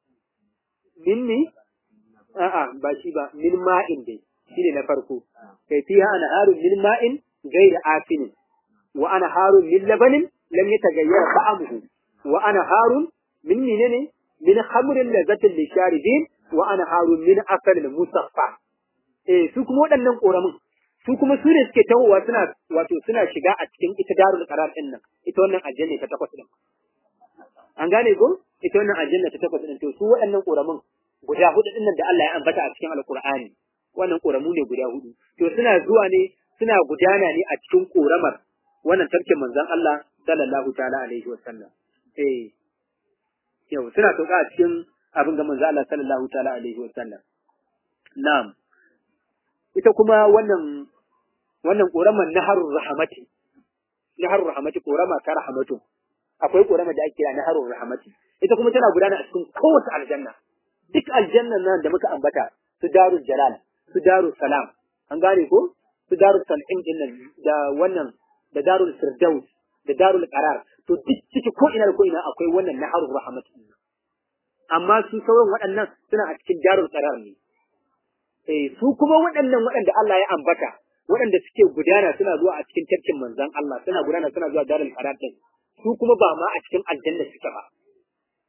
minni a'a ba shi ba min ma'in dai shine na farko kai fiha anharun min ma'in ghayra afinin wa anharun min labanin lam yataghayyar ta'amuhu wa anharun min menene min khamrin lazzatin lisharibin wa anharun min asalin musaffa eh su kuma waɗannan koramin su kuma su ne suke tawowa suna wato suna shiga a cikin ita darul qarar din nan ita wannan aljanna ta takwas din an gane ko ita wannan aljanna ta takwas din to su waɗannan koramin guda hudu din nan da Allah ya ambata a cikin alqur'ani wannan koramu ne guda hudu to suna zuwa ne suna gudana ne a cikin koramar wannan tarkin manzon Allah sallallahu ta'ala alaihi wa sallam eh yau suna sauka a cikin abin ga manzon Allah sallallahu ta'ala alaihi wa sallam na'am ita kuma wannan wannan koramar naharur rahmati naharur rahmati korama ta rahmatu akwai korama da ake kira naharur rahmati ita kuma tana gudana a cikin kowace aljanna duk aljannan nan da muka ambata su darul jalal su darul salam an gane ko su darul salim din nan da wannan da darul firdaus da darul qarar to duk ciki ko ina da ko ina akwai wannan naharur rahmat amma su sauran waɗannan suna a cikin darul qarar ne eh su kuma waɗannan waɗanda Allah ya ambata waɗanda suke gudana suna zuwa a cikin tafkin manzon Allah suna gudana suna zuwa darul qarar din su kuma ba ma a cikin aljanna suke ba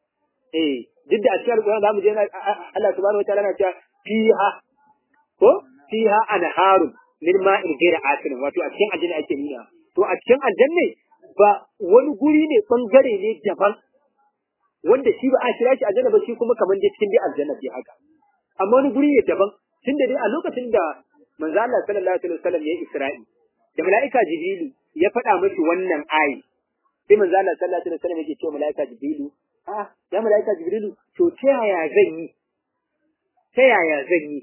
eh duk da a cikin alƙur'ani zamu je Allah subhanahu wataala na cewa fiha ko fiha anharun min ma'in ghayra asin wato a cikin aljanna ake nuna to a cikin aljanna ba wani guri ne bangare ne daban wanda shi ba a kira shi aljanna ba shi kuma kamar dai cikin dai aljanna ce haka amma wani guri ne daban tunda dai a lokacin da manzo Allah sallallahu alaihi wasallam ya Isra'i da mala'ika Jibrilu ya faɗa miki wannan ayi sai manzo Allah sallallahu alaihi wasallam yake cewa mala'ika Jibrilu ah ya mala'ika Jibrilu to ta yaya zan yi ta yaya zan yi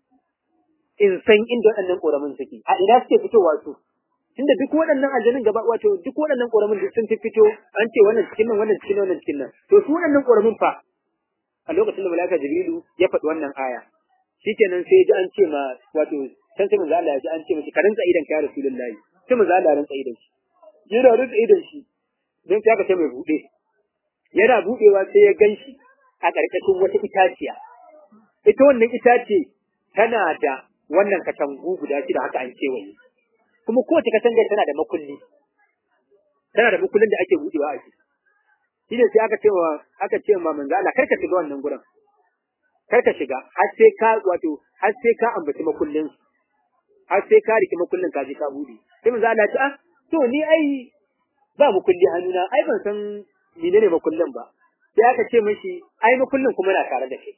in san inda waɗannan ƙoramin suke a ina suke fitowa su tunda duk waɗannan aljanun gaba wato duk waɗannan ƙoramin duk sun fito an ce wannan cikin nan wannan cikin nan wannan cikin nan to su waɗannan ƙoramin fa a lokacin da mala'ika Jibrilu ya faɗi wannan aya shikenan sai ya ji an ce ma wato can sai manzo Allah ya ji an ce mishi ka rantsa idan ka ya rasulullahi sai manzo Allah ya rantsa idan shi yana rantsa idan shi don sai aka ce mai buɗe yana buɗewa sai ya ganshi a ƙarƙashin wata itaciya ita wannan itace tana da wannan katangu guda shida haka an kewaye kuma kowace katangar tana da makulli tana da makullin da ake buɗewa a ciki shi ne sai aka ce wa aka ce ma manzo Allah kar ka shiga wannan gurin kar ka shiga har sai ka wato har sai ka ambaci makullin har sai ka riki makullin ka je ka bude sai manzo Allah ya ce ah to ni ai ba makulli hannuna ai ban san menene makullin ba sai aka ce mishi ai makullin kuma na tare da kai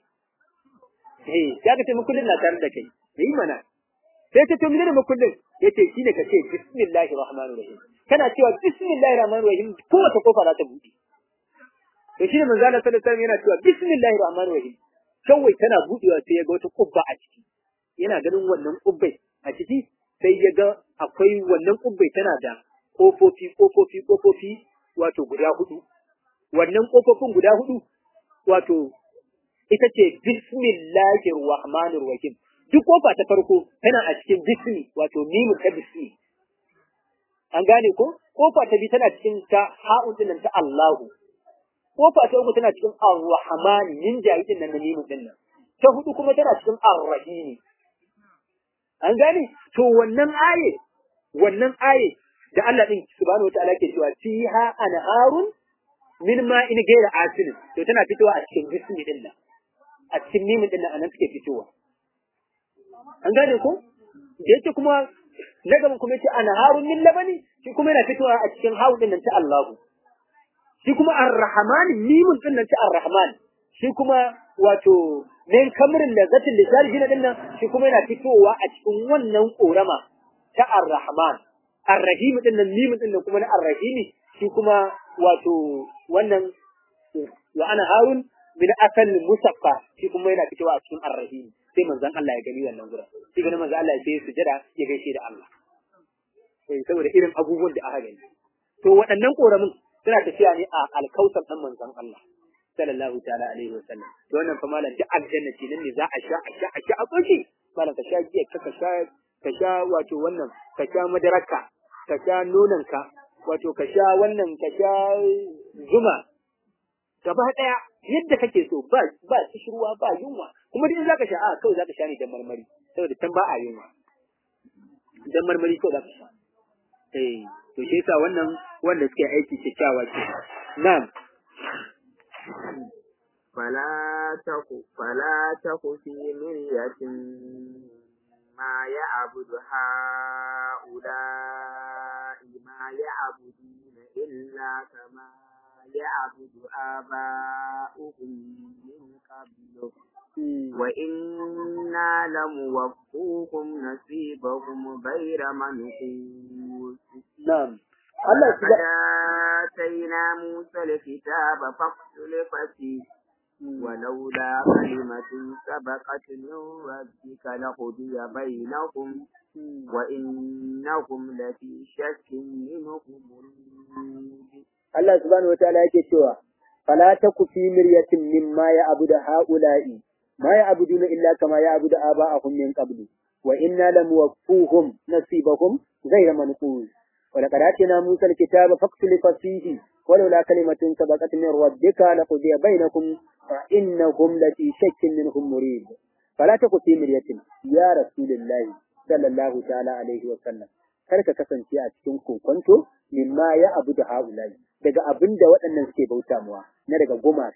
eh sai aka ce makullin na tare da kai yi mana sai ta to menene makullin yace shine ka ce bismillahir rahmanir rahim kana cewa bismillahir rahmanir rahim kowace kofa za ta bude to shine manzo Allah sallallahu alaihi wasallam yana cewa bismillahir rahmanir rahim kawai tana budewa sai ya ga wata kubba a ciki yana ganin wannan kubbai a ciki sai ya ga akwai wannan kubbai tana da kofofi kofofi kofofi wato guda hudu wannan kofofin guda hudu wato ita ce bismillahir rahmanir rahim duk kofa ta farko tana a cikin bismi wato mimu ta bismi an gane ko kofa ta biyu tana cikin ta ha'un din ta Allahu kofa ta uku tana cikin ar-rahman min jahidin nan mimu din nan ta hudu kuma tana cikin ar-rahim an gane to wannan aye wannan aye da Allah din subhanahu wataala ke cewa fiha anharun min ma'in ghayra asin to tana fitowa a cikin bismi din nan a cikin mimin din nan anan suke fitowa an gane ko da yake kuma na gaban kuma yace anharun min labani shi kuma yana fitowa a cikin hawu din nan ta Allahu shi kuma ar-rahman mimin din nan ta ar-rahman shi kuma wato min kamrin lazzatin lisari shi din nan shi kuma yana fitowa a cikin wannan korama ta ar-rahman ar-rahim din nan mimin din nan kuma na ar-rahimi shi kuma wato wannan wa ana harun min asal musaffa shi kuma yana fitowa a cikin ar-rahim sai manzon Allah ya gani wannan gurin sai ganin manzon Allah sai sujada ya gaishe da Allah sai saboda irin abubuwan da aka gani to waɗannan koramin suna tafiya ne a alkausar dan manzon Allah sallallahu ta'ala alaihi wa sallam to wannan fa malam duk aljanna ce nan ne za a sha a sha a sha a koshi malam ka sha giya ka sha ka sha wato wannan ka sha madaraka ka sha nonanka wato ka sha wannan ka sha zuma gaba daya yadda kake so ba ba kishirwa ba yunwa kuma duk zaka sha a kawai zaka sha ne dan marmari saboda can ba a yunwa dan marmari kawai zaka sha eh to shi yasa wannan wanda suke aiki kyakkyawa ce na'am فلا تك فلا تك في مرية ما يعبد هؤلاء ما يعبدون إلا كما يعبد آباؤهم من قبل وإنا لموفوهم نصيبهم غير منقوص نعم الله آتينا موسى الكتاب فاختلف فيه ولولا كلمة سبقت من ربك لقضي بينهم وإنهم لفي شك منه مريب Allah subhanahu wa ta'ala yake cewa fala taku fi miryatin mimma ya'budu ha'ula'i ma ya'buduna illa kama ya'budu aba'ahum min qablu wa inna lamuwaffuhum nasibahum ghayra manqus wa laqad atina Musa al-kitaba faqtilifa fihi ولولا كلمة سبقت من ربك لقضي بينكم فإنهم لفي شك منهم مريب فلا تكن في مرية يا رسول الله صلى الله تعالى عليه وسلم kar ka kasance a cikin kokonto mimma ya abu da haulai daga abin da waɗannan suke bauta muwa na daga gumaka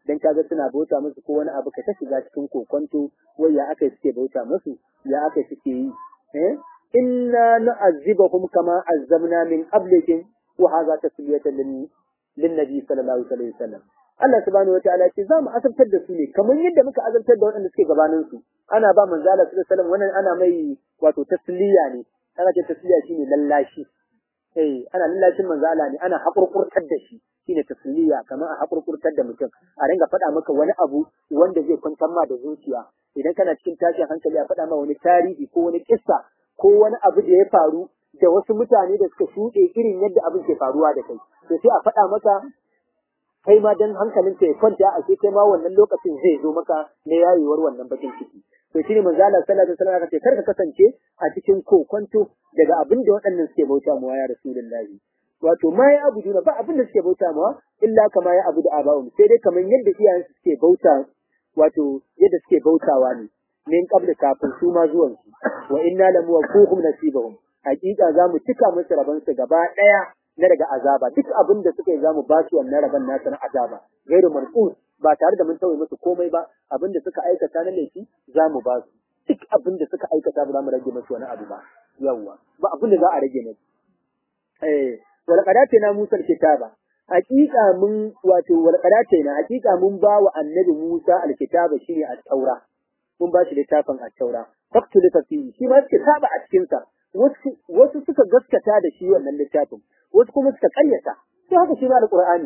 dan kaga suna bauta musu ko wani abu ka ta shiga cikin kokonto wai ya aka suke bauta musu ya aka suke yi eh inna nu'azzibahum kama azzabna min qablikum wa hadha tasliyatan lin linnabi sallallahu alaihi wasallam Allah subhanahu wataala ce za mu azabtar da su ne kamar yadda muka azabtar da waɗanda suke gabanin su ana ba manzo Allah sallallahu alaihi wasallam wannan ana mai wato tasliya ne ana ce tasliya shine lallashi eh ana lallashin manzo Allah ne ana hakurkurtar da shi shine tasliya kamar a hakurkurtar da mutum a ringa faɗa maka wani abu wanda zai kwantar ma da zuciya idan kana cikin tashin hankali a faɗa ma wani tarihi ko wani kissa ko wani abu da ya faru da wasu mutane da suka shuɗe irin yadda abin ke faruwa da kai to sai a faɗa maka kai ma dan hankalin ka ya kwanta a sai kai ma wannan lokacin zai zo maka na yayewar wannan bakin ciki to shine manzo Allah sallallahu alaihi wasallam ce kar ka kasance a cikin kokonto daga abin da waɗannan suke bauta mu ya rasulullahi wato ma ya abu ba abin da suke bauta mu illa kama ya abu da abawum sai dai kamar yadda iyayen suke bauta wato yadda suke bautawa ne min qabla kafin su ma zuwan su wa inna lam waquhum nasibahum hakika zamu cika musu raban su gaba daya na daga azaba duk abin da suka yi zamu ba su wannan raban nasu na azaba gairu marqus ba tare da mun tauye musu komai ba abin da suka aikata na laifi zamu ba su duk abin da suka aikata ba za mu rage musu wani abu ba yawwa ba abin da za a rage musu eh wal qadatina musa kitaba hakika mun wato wal qadatina hakika mun ba wa annabi musa alkitaba shine at-taura mun ba shi littafin at-taura faktu fi shi ma suka saba a cikin sa wasu suka gaskata da shi wannan littafin wasu kuma suka karyata sai haka shi ma alqur'ani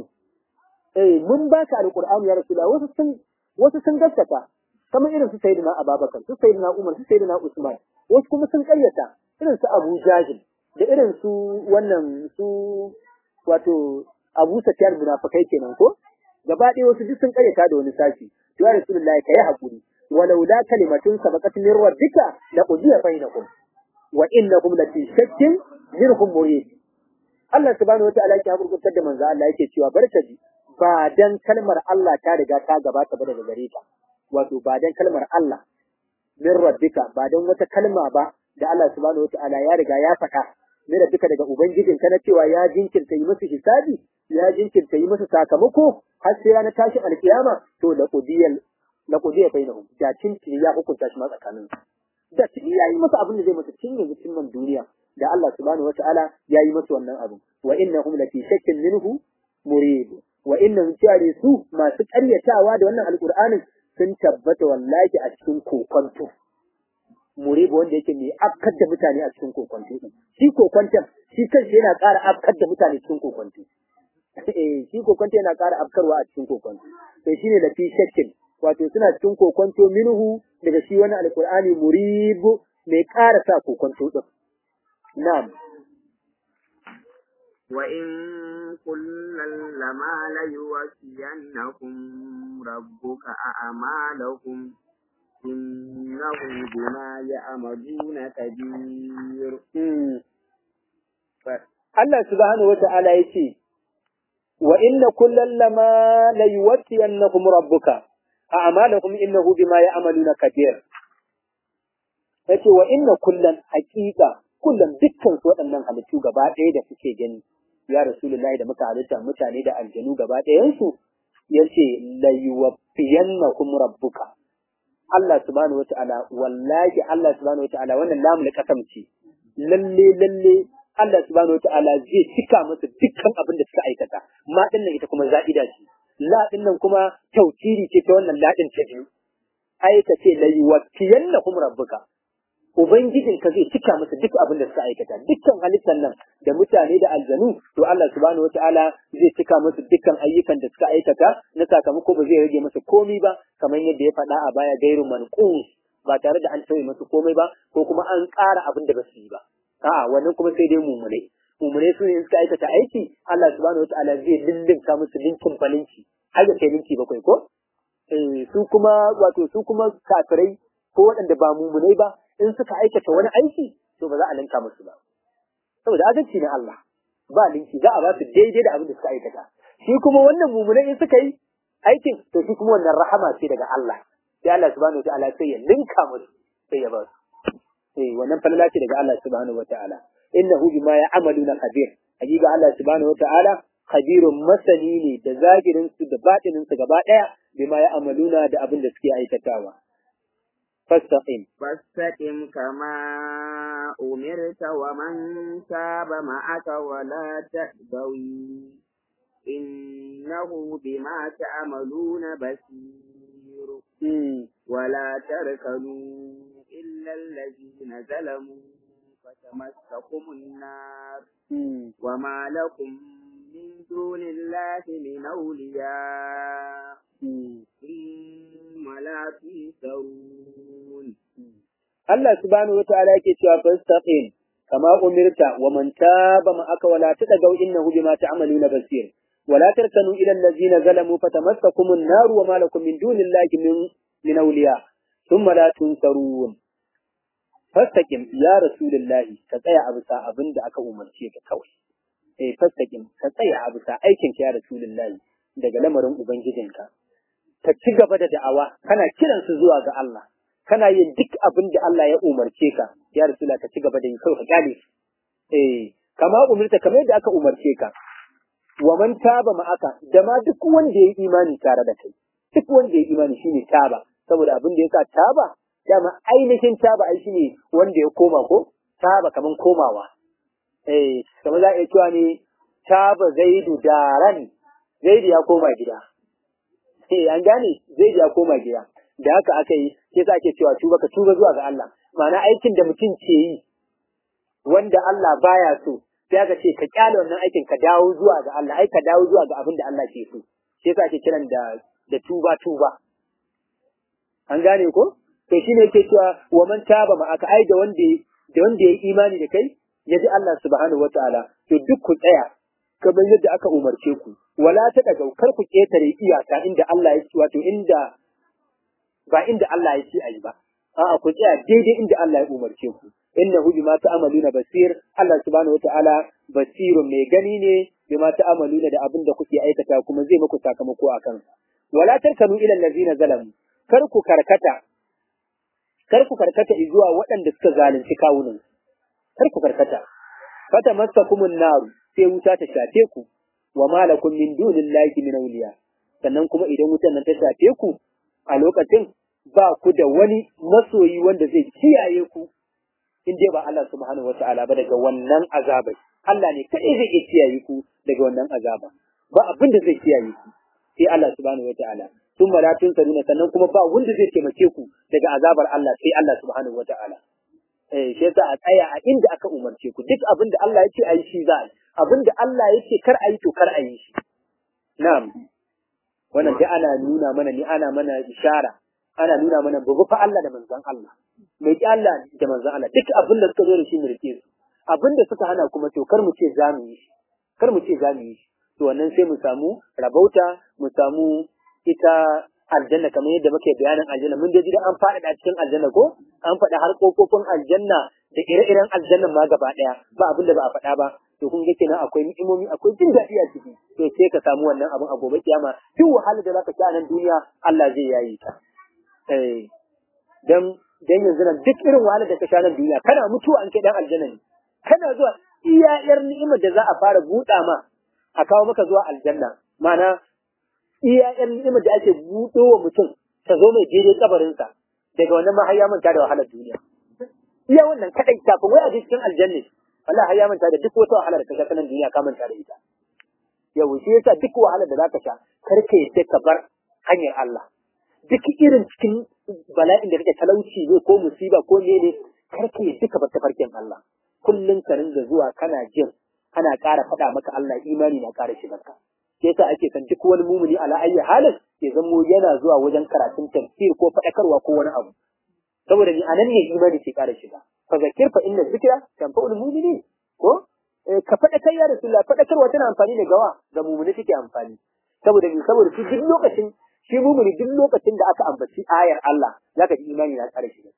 eh mun baka alqur'ani ya rasulullah wasu sun wasu sun gaskata kamar irin su sayyidina ababakar su sayyidina umar su sayyidina usman wasu kuma sun karyata irin su abu jahil da irin su wannan su wato abu safiyar munafikai kenan ko gaba ɗaya wasu duk sun karyata da wani sashi to ya rasulullah kai hakuri walau la kalimatun sabaqat min rabbika la qudiya bainakum wa innakum la fi shakkin minhum murid Allah subhanahu wataala yake hakurkurtar da manzo Allah yake cewa barkaji ba dan kalmar Allah ta riga ta gabata ba daga gare ka wato ba dan kalmar Allah min rabbika ba dan wata kalma ba da Allah subhanahu wataala ya riga ya faɗa min rabbika daga ubangijin ka na cewa ya jinkirta yi musu hisabi ya jinkirta yi musu sakamako har sai ranar tashin alkiyama to la qudiyal la qudiya bainahum da cincin ya hukunta shi ma tsakanin da tuni ya yi masa abin da zai masa cin yanzu cin man duniya da Allah subhanahu wataala ya yi masa wannan abu wa innahum la fi shakkin minhu murid wa innahum tare su masu ƙaryatawa da wannan alqur'anin sun tabbata wallahi a cikin kokonto murid wanda yake mai afkar da mutane a cikin kokonto shi kokonton shi kanshi yana ƙara afkar da mutane cikin kokonto eh shi kokonto yana ƙara afkarwa a cikin kokonto to shine la fi shakkin wato suna cikin kokonto minhu daga shi wani alkur'ani muribu mai ƙara sa kokonto din na'am wa in kullal lama la yuwaffiyannakum rabbuka a'malakum innahu bima ya'maluna kabir Allah subhanahu wata'ala yace wa inna kullal lama la yuwaffiyannakum rabbuka a'malahum innahu bima ya'maluna kabir yace wa inna kullan haqiqa kullan dukkan su waɗannan halittu gaba ɗaya da suke gani ya rasulullahi da muka halitta mutane da aljanu gaba ɗayan su yace la yuwaffiyannakum rabbuka Allah subhanahu wata'ala wallahi Allah subhanahu wata'ala wannan lamu kasam ce lalle lalle Allah subhanahu wata'ala zai cika musu dukkan abin da suka aikata ma dinnan ita kuma za'ida ce laɗin nan kuma tautiri ce ta wannan laɗin ta biyu. Ai ka ce la yuwaffiyanna kum rabbuka. Ubangijin ka zai cika musu duk abin da suka aikata, dukkan halittar nan da mutane da aljanu, to Allah subhanahu wataala zai cika musu dukkan ayyukan da suka aikata na sakamako ba zai rage musu komai ba, kamar yadda ya faɗa a baya gairu manqus ba tare da an tauye musu komai ba ko kuma an ƙara abin da ba su yi ba. A'a wannan kuma sai dai mummunai. mumune su ne suka aikata aiki Allah subhanahu wataala zai lillinka musu linkin balinci har da kai linki bakwai ko eh su kuma wato su kuma kafirai ko waɗanda ba mumunai ba in suka aikata wani aiki to ba za a linka musu ba saboda adalci na Allah ba linki za a ba su daidai da abin da suka aikata shi kuma wannan mumunai in suka yi aikin to shi kuma wannan rahama ce daga Allah sai Allah subhanahu wataala sai ya linka musu sai ya ba su eh wannan falala ce daga Allah subhanahu wataala innahu bima ya'maluna khabir hakika Allah subhanahu wata'ala khabirun masani ne da zagirin su da batinin su gaba daya bima ya amaluna da abin da suke aikatawa fastaqim فاستقم كما أمرت ومن تاب معك ولا تأبوي إنه بما تعملون بصير mm. ولا تركنوا إلا الذين ظلموا فتمسكم النار mm. وما لكم من دون الله من أولياء mm. ثم لا تنصرون Allah subhanahu wataala yake cewa fastaqim kama umirta wa man taba ma'aka wala tadagaw innahu bima ta'maluna basir wala tarkanu ila allazina zalamu fatamassakum an-nar wa ma lakum min dunillahi min min awliya thumma la tunsarun fastaqim ya rasulullahi ka tsaya a bisa abin da aka umarce ka kawai eh fastaqim ka tsaya a bisa aikin ka ya rasulullahi daga lamarin ubangijinka ka ci gaba da da'awa kana kiransu zuwa ga Allah kana yin duk abin da Allah ya umarce ka ya rasula ka ci gaba da yi kawai ka kyale su eh kama umarta kamar yadda aka umarce ka wa man taba ma'aka da ma duk wanda ya yi imani tare da kai duk wanda ya yi imani shine taba saboda abin da yasa taba dama ainihin taba ai shine wanda ya koma ko taba kaman komawa eh kamar za a iya cewa ne taba zaidu daran zaidu ya koma gida eh an gane zaidu ya koma gida da haka aka yi sai sa ake cewa tuba ka tuba zuwa ga Allah ma'ana aikin da mutum ke yi wanda Allah baya so sai aka ce ka kyale wannan aikin ka dawo zuwa ga Allah ai ka dawo zuwa ga abin da Allah ke so sai sa ake kiran da da tuba tuba an gane ko to shine yake cewa wa man taba ma aka ai da wanda da wanda ya imani da kai ya ji Allah subhanahu wataala to duk ku tsaya kamar yadda aka umarce ku wala ta daga kar ku ketare iyaka inda Allah ya wato inda ba inda Allah ya ce ayi ba a'a ku tsaya daidai inda Allah ya umarce ku innahu bima ta'maluna basir Allah subhanahu wataala basirun mai gani ne bima ta'maluna da abin da kuke aikata kuma zai muku sakamako akan wala tarkanu ila allazina zalamu kar ku karkata kar ku karkata zuwa waɗanda suka zalunci kawunan kar ku karkata fata masakumun naru sai wuta ta shafe ku wa malakum min dunillahi min awliya sannan kuma idan wutan nan ta shafe ku a lokacin ba ku da wani masoyi wanda zai kiyaye ku in dai ba Allah subhanahu wata'ala ba daga wannan azabai Allah ne kadai zai iya kiyaye ku daga wannan azaba ba abin da zai kiyaye ku sai Allah subhanahu wata'ala sun ma latun saruna sannan kuma ba wanda zai taimake ku daga azabar Allah sai Allah subhanahu wata'ala eh shi yasa a tsaya a inda aka umarce ku duk abin da Allah ya ce ayi shi za a yi abin da Allah ya ce kar a yi to kar a yi shi na'am wannan dai ana nuna mana ni ana mana ishara ana nuna mana babu fa Allah da manzon Allah mai ki Allah da manzon Allah duk abin da suka zo da shi mu rike su abin da suka hana kuma to kar mu ce za mu yi shi kar mu ce za mu yi shi to wannan sai mu samu rabauta mu samu ita aljanna kamar yadda muke bayanin aljanna mun dai an faɗaɗa cikin aljanna ko an faɗa har kofofin aljanna da ire-iren aljannan ma gaba ɗaya ba abin da ba a faɗa ba to kun ga kenan akwai ni'imomi akwai jin daɗi a ciki to sai ka samu wannan abin a gobe kiyama duk wahalar da zaka ci a nan duniya Allah zai yayi ta eh dan dan yanzu nan duk irin wahalar da ka sha nan duniya kana mutuwa an kai dan aljanna ne kana zuwa iya yar ni'imar da za a fara buɗa ma a kawo maka zuwa aljanna ma'ana iya yan ni'imar da ake buɗo wa mutum ta zo mai daidai kabarinsa daga wannan ma har ya manta da wahalar duniya iya wannan kadai kafin wai a je cikin aljanna wallahi har ya manta da duk wata wahalar da ka sha ta nan duniya ka manta da ita yau shi yasa duk wahalar da zaka sha kar ka yadda ka bar hanyar Allah duk irin cikin bala'in da kake talauci ne ko musiba ko ne ne kar ka yadda ka bar tafarkin Allah kullum ka ringa zuwa kana jin ana ƙara faɗa maka Allah imani na ƙara shigar ka sai yasa ake san duk wani mumuni ala ayyi halin ya zamo yana zuwa wajen karatun tafsir ko faɗakarwa ko wani abu saboda ni anan ne imani ke ƙara shiga fa zakir fa inna zikra tanfa'ul mu'minin ko ka faɗakar ya rasulullah faɗakarwa tana amfani da gawa ga mumuni take amfani saboda ni saboda shi duk lokacin shi mumuni duk lokacin da aka ambaci ayar Allah zaka ji imani na ƙara shiga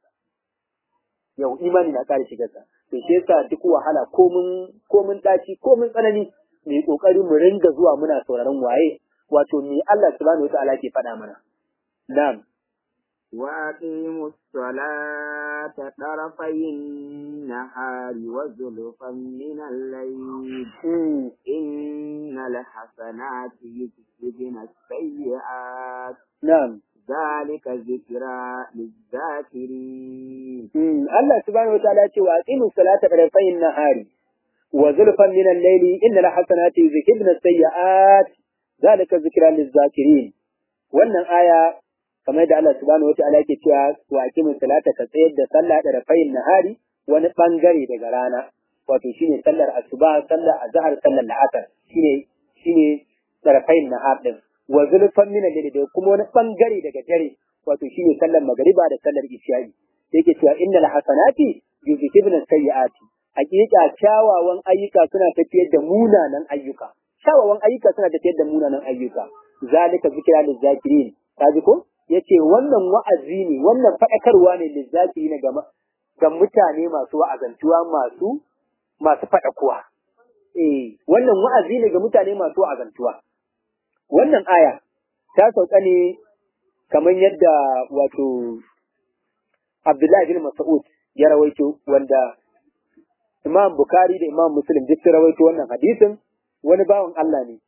yau imani na ƙara shigarsa to shi yasa duk wahala ko mun ko mun daci ko mun tsanani mu yi kokari mu ringa zuwa muna sauraron waye wato me Allah subhanahu wataala ke faɗa mana na'am وأقيموا الصلاة طرفي النهار وزلفا من الليل إن الحسنات يذهبن السيئات na'am ذلك ذكرى للذاكرين Allah subhanahu wa ta'ala ce wa aqimu salata tarafayn nahari wa zulfan min al-layli innal hasanati yuzhibna as-sayyi'at zalika zikra liz-zakirin wannan aya kamar da Allah subhanahu wa ta'ala yake cewa wa aqimu salata ka tsayar da sallah tarafayn nahari wani bangare daga rana wato shine sallar asuba sallar azhar sallar la'asar shine shine tarafayn nahar din wa zulfan min al-layli da kuma wani bangare daga dare wato shine sallar magriba da sallar isha'i yake cewa innal hasanati yuzhibna sayyiati hakika kyawawan ayyuka suna tafiyar da munanan ayyuka kyawawan ayyuka suna tafiyar da munanan ayyuka zalika zikra lil zakirin kaji ko yace wannan wa'azi ne wannan fadakarwa ne lil zakirin ga ga mutane masu wa'azantuwa masu masu fadakuwa eh wannan wa'azi ne ga mutane masu wa'azantuwa wannan aya ta sauka ne kamar yadda wato Abdullahi bin Mas'ud ya rawaito wanda Imam Bukhari da Imam Muslim duk sun rawaito wannan hadisin wani bawan Allah ne.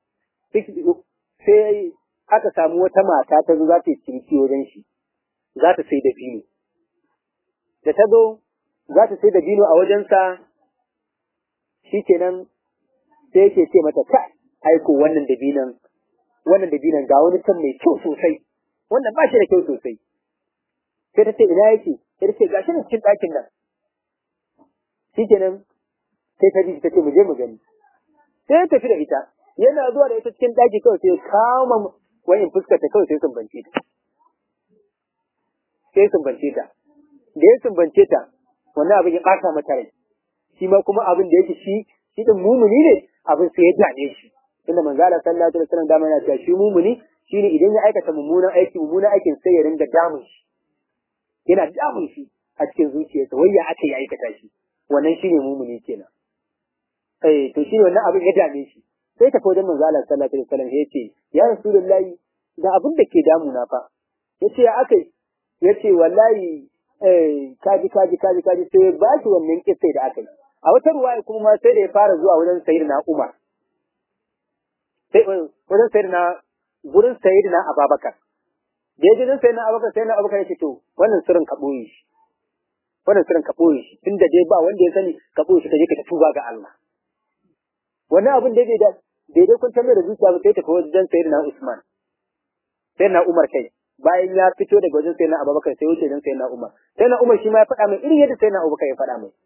Sai aka samu wata mata ta zo za ta yi ciniki wajen shi, za ta sai da bino. Da ta zo za ta sai da bino a wajensa shi kenan sai yake ce mata ka aiko wannan da binan wannan da binan ga wani can mai kyau sosai wannan ba shi da kyau sosai sai ta ce ina yake sai ta ce gashi ne cikin ɗakin nan shikenan sai ta ji ta ce mu je mu gani sai ya tafi da ita yana zuwa da ita cikin ɗaki kawai sai kama wayin fuskar ta kawai sai sumbance ta sai sumbance ta da ya sumbance ta wannan abin ya ɓata mata rai shi ma kuma abin da yake shi shi din mumuni ne abin sai ya dane shi tunda manzo Allah sallallahu alaihi wasallam dama yana cewa shi mumuni shine idan ya aikata mummunan aiki mummunan aikin sai ya ringa damun shi yana damun shi a cikin zuciyarsa wai ya aka yi aikata shi wannan shine mumuni kenan eh to shine wannan abin ya dame shi sai ta wajen manzo Allah sallallahu alaihi wasallam ya ce ya rasulullahi da abin da ke damuna fa yace ya akai yace wallahi eh kaji kaji kaji kaji sai ba shi wannan kissa da akai a wata ruwaya kuma ma sai da ya fara zuwa wajen sayyidina Umar sai wajen sayyidina gurin sayyidina Abubakar da ya je don sayyidina Abubakar sayyidina Abubakar ya ce to wannan sirrin ka boye shi wannan sirrin ka boye shi tunda dai ba wanda ya sani ka boye shi ka je ka tuba ga Allah wannan abin da da daidai kun tambaye da zuciya ba sai tafi wajen sayyidina Usman sayyidina Umar kai bayan ya fito daga wajen sayyidina Abubakar sai wuce don sayyidina Umar sayyidina Umar shi ma ya faɗa mai irin yadda sayyidina Abubakar ya faɗa mai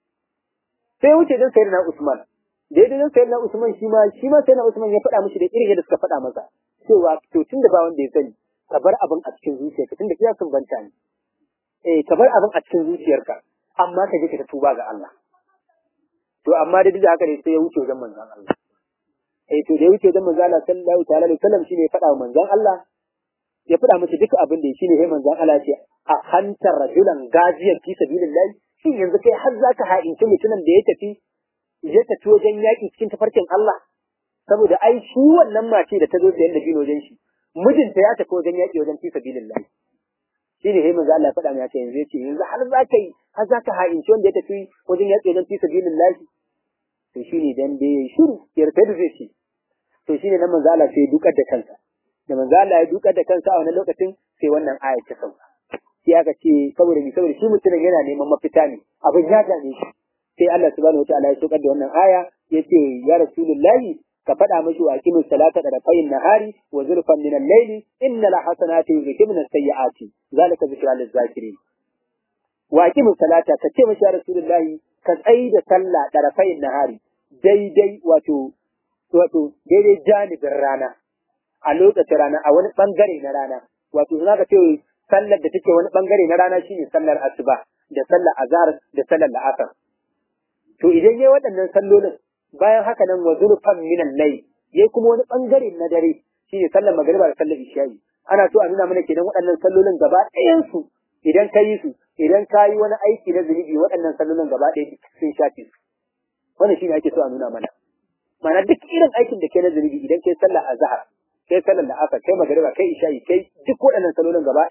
sai wuce don sayyidina Usman daidai don sayyidina Usman shi ma shi ma sayyidina Usman ya faɗa mishi da irin yadda suka faɗa masa cewa to tunda ba wanda ya sani ka bar abin a cikin zuciyarka tunda iya sun banta ne eh ka bar abin a cikin zuciyarka amma ka je ka tuba ga Allah to amma da duk da haka ne sai ya wuce wajen manzon Allah eh to da ya wuce wajen manzon Allah sallallahu ta'ala alaihi wasallam shine ya faɗa wa manzon Allah ya faɗa masa duka abin da shine sai manzon Allah ce a hantar rajulan gaziyan fi sabilillah shin yanzu kai har zaka ha'inci mutumin da ya tafi ya tafi wajen yaƙi cikin tafarkin Allah saboda ai shi wannan mace da ta zo sayan da bin wajen shi mijinta ya tafi wajen yaƙi wajen fi sabilillah shine sai manzo Allah ya faɗa mai yanzu yace yanzu har za ka yi har za ka ha'inci wanda ya tafi wajen yaƙi wajen fi sabilillah to shine dan da yayi shiru yarda da zai ce to shine nan manzo Allah sai ya dukar da kansa da manzo Allah ya dukar da kansa a wannan lokacin sai wannan aya ta sauka sai aka ce saboda ni saboda shi mutumin yana neman mafita ne abin ya dame shi sai Allah subhanahu wataala ya saukar da wannan aya yace ya rasulullahi ka faɗa mashi wa aqimus salata da rafayin nahari wa zulfan min al-layli innal hasanati yuzhibna as-sayyi'ati zalika zikra lil-zakirin wa aqimus salata ka ce mashi ya rasulullahi ka tsayi da sallah da rafayin nahari daidai wato wato daidai janibin rana a lokacin rana a wani bangare na rana wato za ka ce sallar da take wani bangare na rana shine sallar asuba da sallar azhar da sallar la'asar to idan yayi waɗannan sallolin bayan haka nan wa zulfan minan layl yayi kuma wani bangare na dare shine sallar magriba da sallar isha'i ana so a nuna mana kenan waɗannan sallolin gaba ɗayan su idan ka yi su idan ka yi wani aiki na zunubi waɗannan sallolin gaba ɗaya sun shafe su wannan shine ake so a nuna mana ma'ana duk irin aikin da kai na zunubi idan kai sallar azhar kai sallar la'asar kai magriba kai isha'i kai duk waɗannan sallolin gaba ɗaya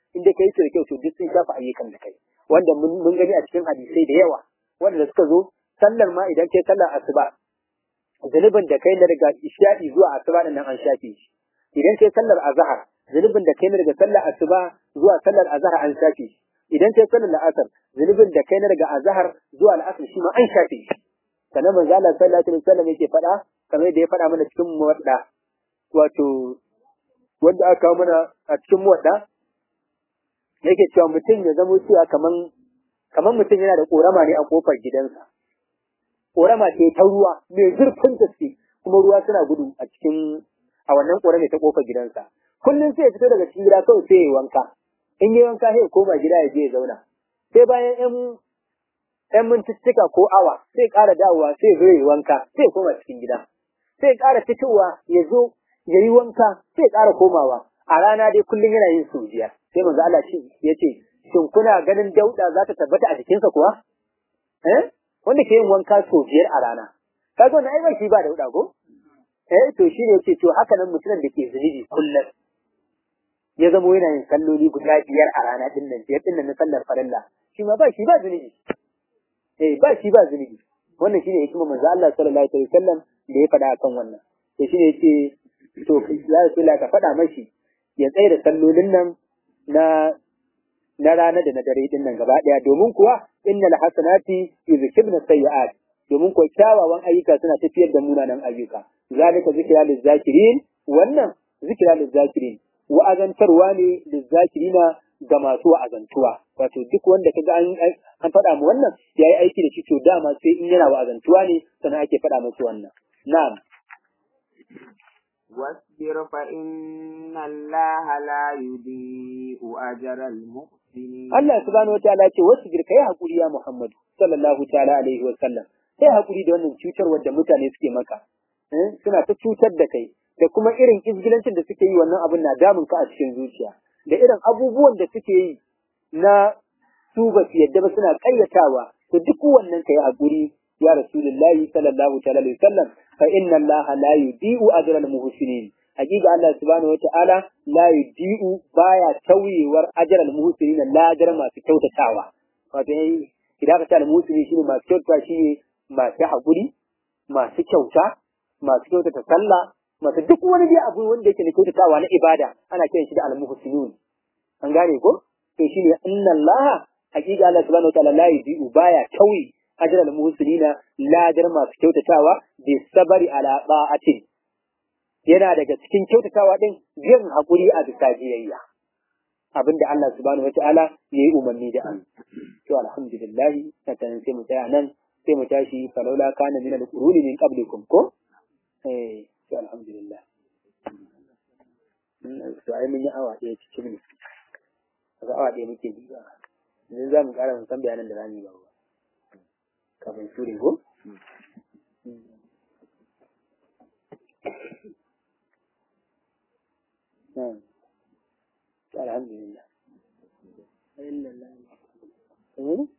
in dai kai su da kyau to duk sun shafa ayyukan da kai wanda mun gani a cikin hadisai da yawa wanda suka zo sallar ma idan kai sallar asuba zunubin da kai na daga isha'i zuwa asuba nan an shafe shi idan kai sallar azhar zunubin da kai na daga sallar asuba zuwa sallar azhar an shafe shi idan kai sallar la'asar zunubin da kai na daga azhar zuwa al'asar shi ma an shafe shi sannan manzo Allah sallallahu alaihi wasallam yake faɗa kamar yadda ya faɗa mana cikin muwadda wato wanda aka kawo mana a cikin muwadda yake cewa mutum ya zamo cewa kaman kaman mutum yana da korama ne a kofar gidansa korama ce ta ruwa mai zurfin gaske kuma ruwa suna gudu a cikin a wannan korama ta kofar gidansa kullum sai ya fito daga cikin gida kawai sai ya wanka in yi wanka sai ya koma gida ya je ya zauna sai bayan yan yan mintuttuka ko awa sai ya ƙara dawowa sai ya zo ya wanka sai ya koma cikin gida sai ya ƙara fitowa ya zo ya yi wanka sai ya ƙara komawa a rana dai kullum yana yin sau biyar sai manzo Allah shi ya ce shin kuna ganin dauda za ta tabbata a jikinsa kuwa eh wanda ke yin wanka sau biyar a rana kaga wannan ai ba shi ba dauda ko eh to shi ne yace to haka nan mutumin da ke zunubi kullum ya zamo yana yin salloli guda biyar a rana din nan biyar din nan na sallar farilla shi ma ba shi ba zunubi eh ba shi ba zunubi wannan shine hikimar manzo Allah sallallahu alaihi wasallam da ya faɗa akan wannan to shine yace to ya Rasulullah ka faɗa mashi ya tsaye da sallolin nan na na rana da na dare din nan gaba daya domin kuwa innal hasanati yuzhibna sayyi'at domin kuwa kyawawan ayyuka suna tafiyar da munanan ayyuka zalika zikra lizakirin wannan zikra lizakirin wa'azantarwa ne lizakirina ga masu wa'azantuwa wato duk wanda kaga an an faɗa mu wannan yayi aiki da shi to dama sai in yana wa'azantuwa ne sannan ake faɗa masa wannan na'am واصبر فإن الله لا يضيء أجر المحسنين Allah subhanahu wataala ya ce wasbir kai hakuri ya Muhammadu sallallahu ta'ala alaihi wa sallam kai hakuri da wannan cutarwar da mutane suke maka eh suna ta cutar da kai da kuma irin izgilancin da suke yi wannan abin na damun ka a cikin zuciya da irin abubuwan da suke yi na su ba su yadda ba suna kayyatawa to duk wannan kai hakuri ya rasulullahi sallallahu ta'ala alaihi wa sallam fa inna allaha la yudi'u ajral muhsinin hakika Allah subhanahu wata'ala la yudi'u baya tauyewar ajral muhsinin lajar masu kyautatawa wato idan ka ce al muhsini shine masu kyautata shine masu hakuri masu kyauta masu kyautata sallah masu duk wani dai abu wanda yake da kyautatawa na ibada ana kiran shi da al muhsinun an gane ko to shine inna Allah hakika Allah subhanahu wata'ala la yudi'u baya tauye ajral muhsinina ladar masu kyautatawa bi sabari ala ba'atin yana daga cikin kyautatawa din yin hakuri a bisa biyayya abinda Allah subhanahu wataala ya yi umarni da an to alhamdulillah sannan sai mu tsaya nan sai mu tashi falaula kana min al-quruni min qablikum ko eh to alhamdulillah to ai mun yi awa ɗaya cikin ne kaga awa ɗaya muke bi ba yanzu za mu ƙara mun san bayanan da zamu yi ba kafin sure ko الحمد لله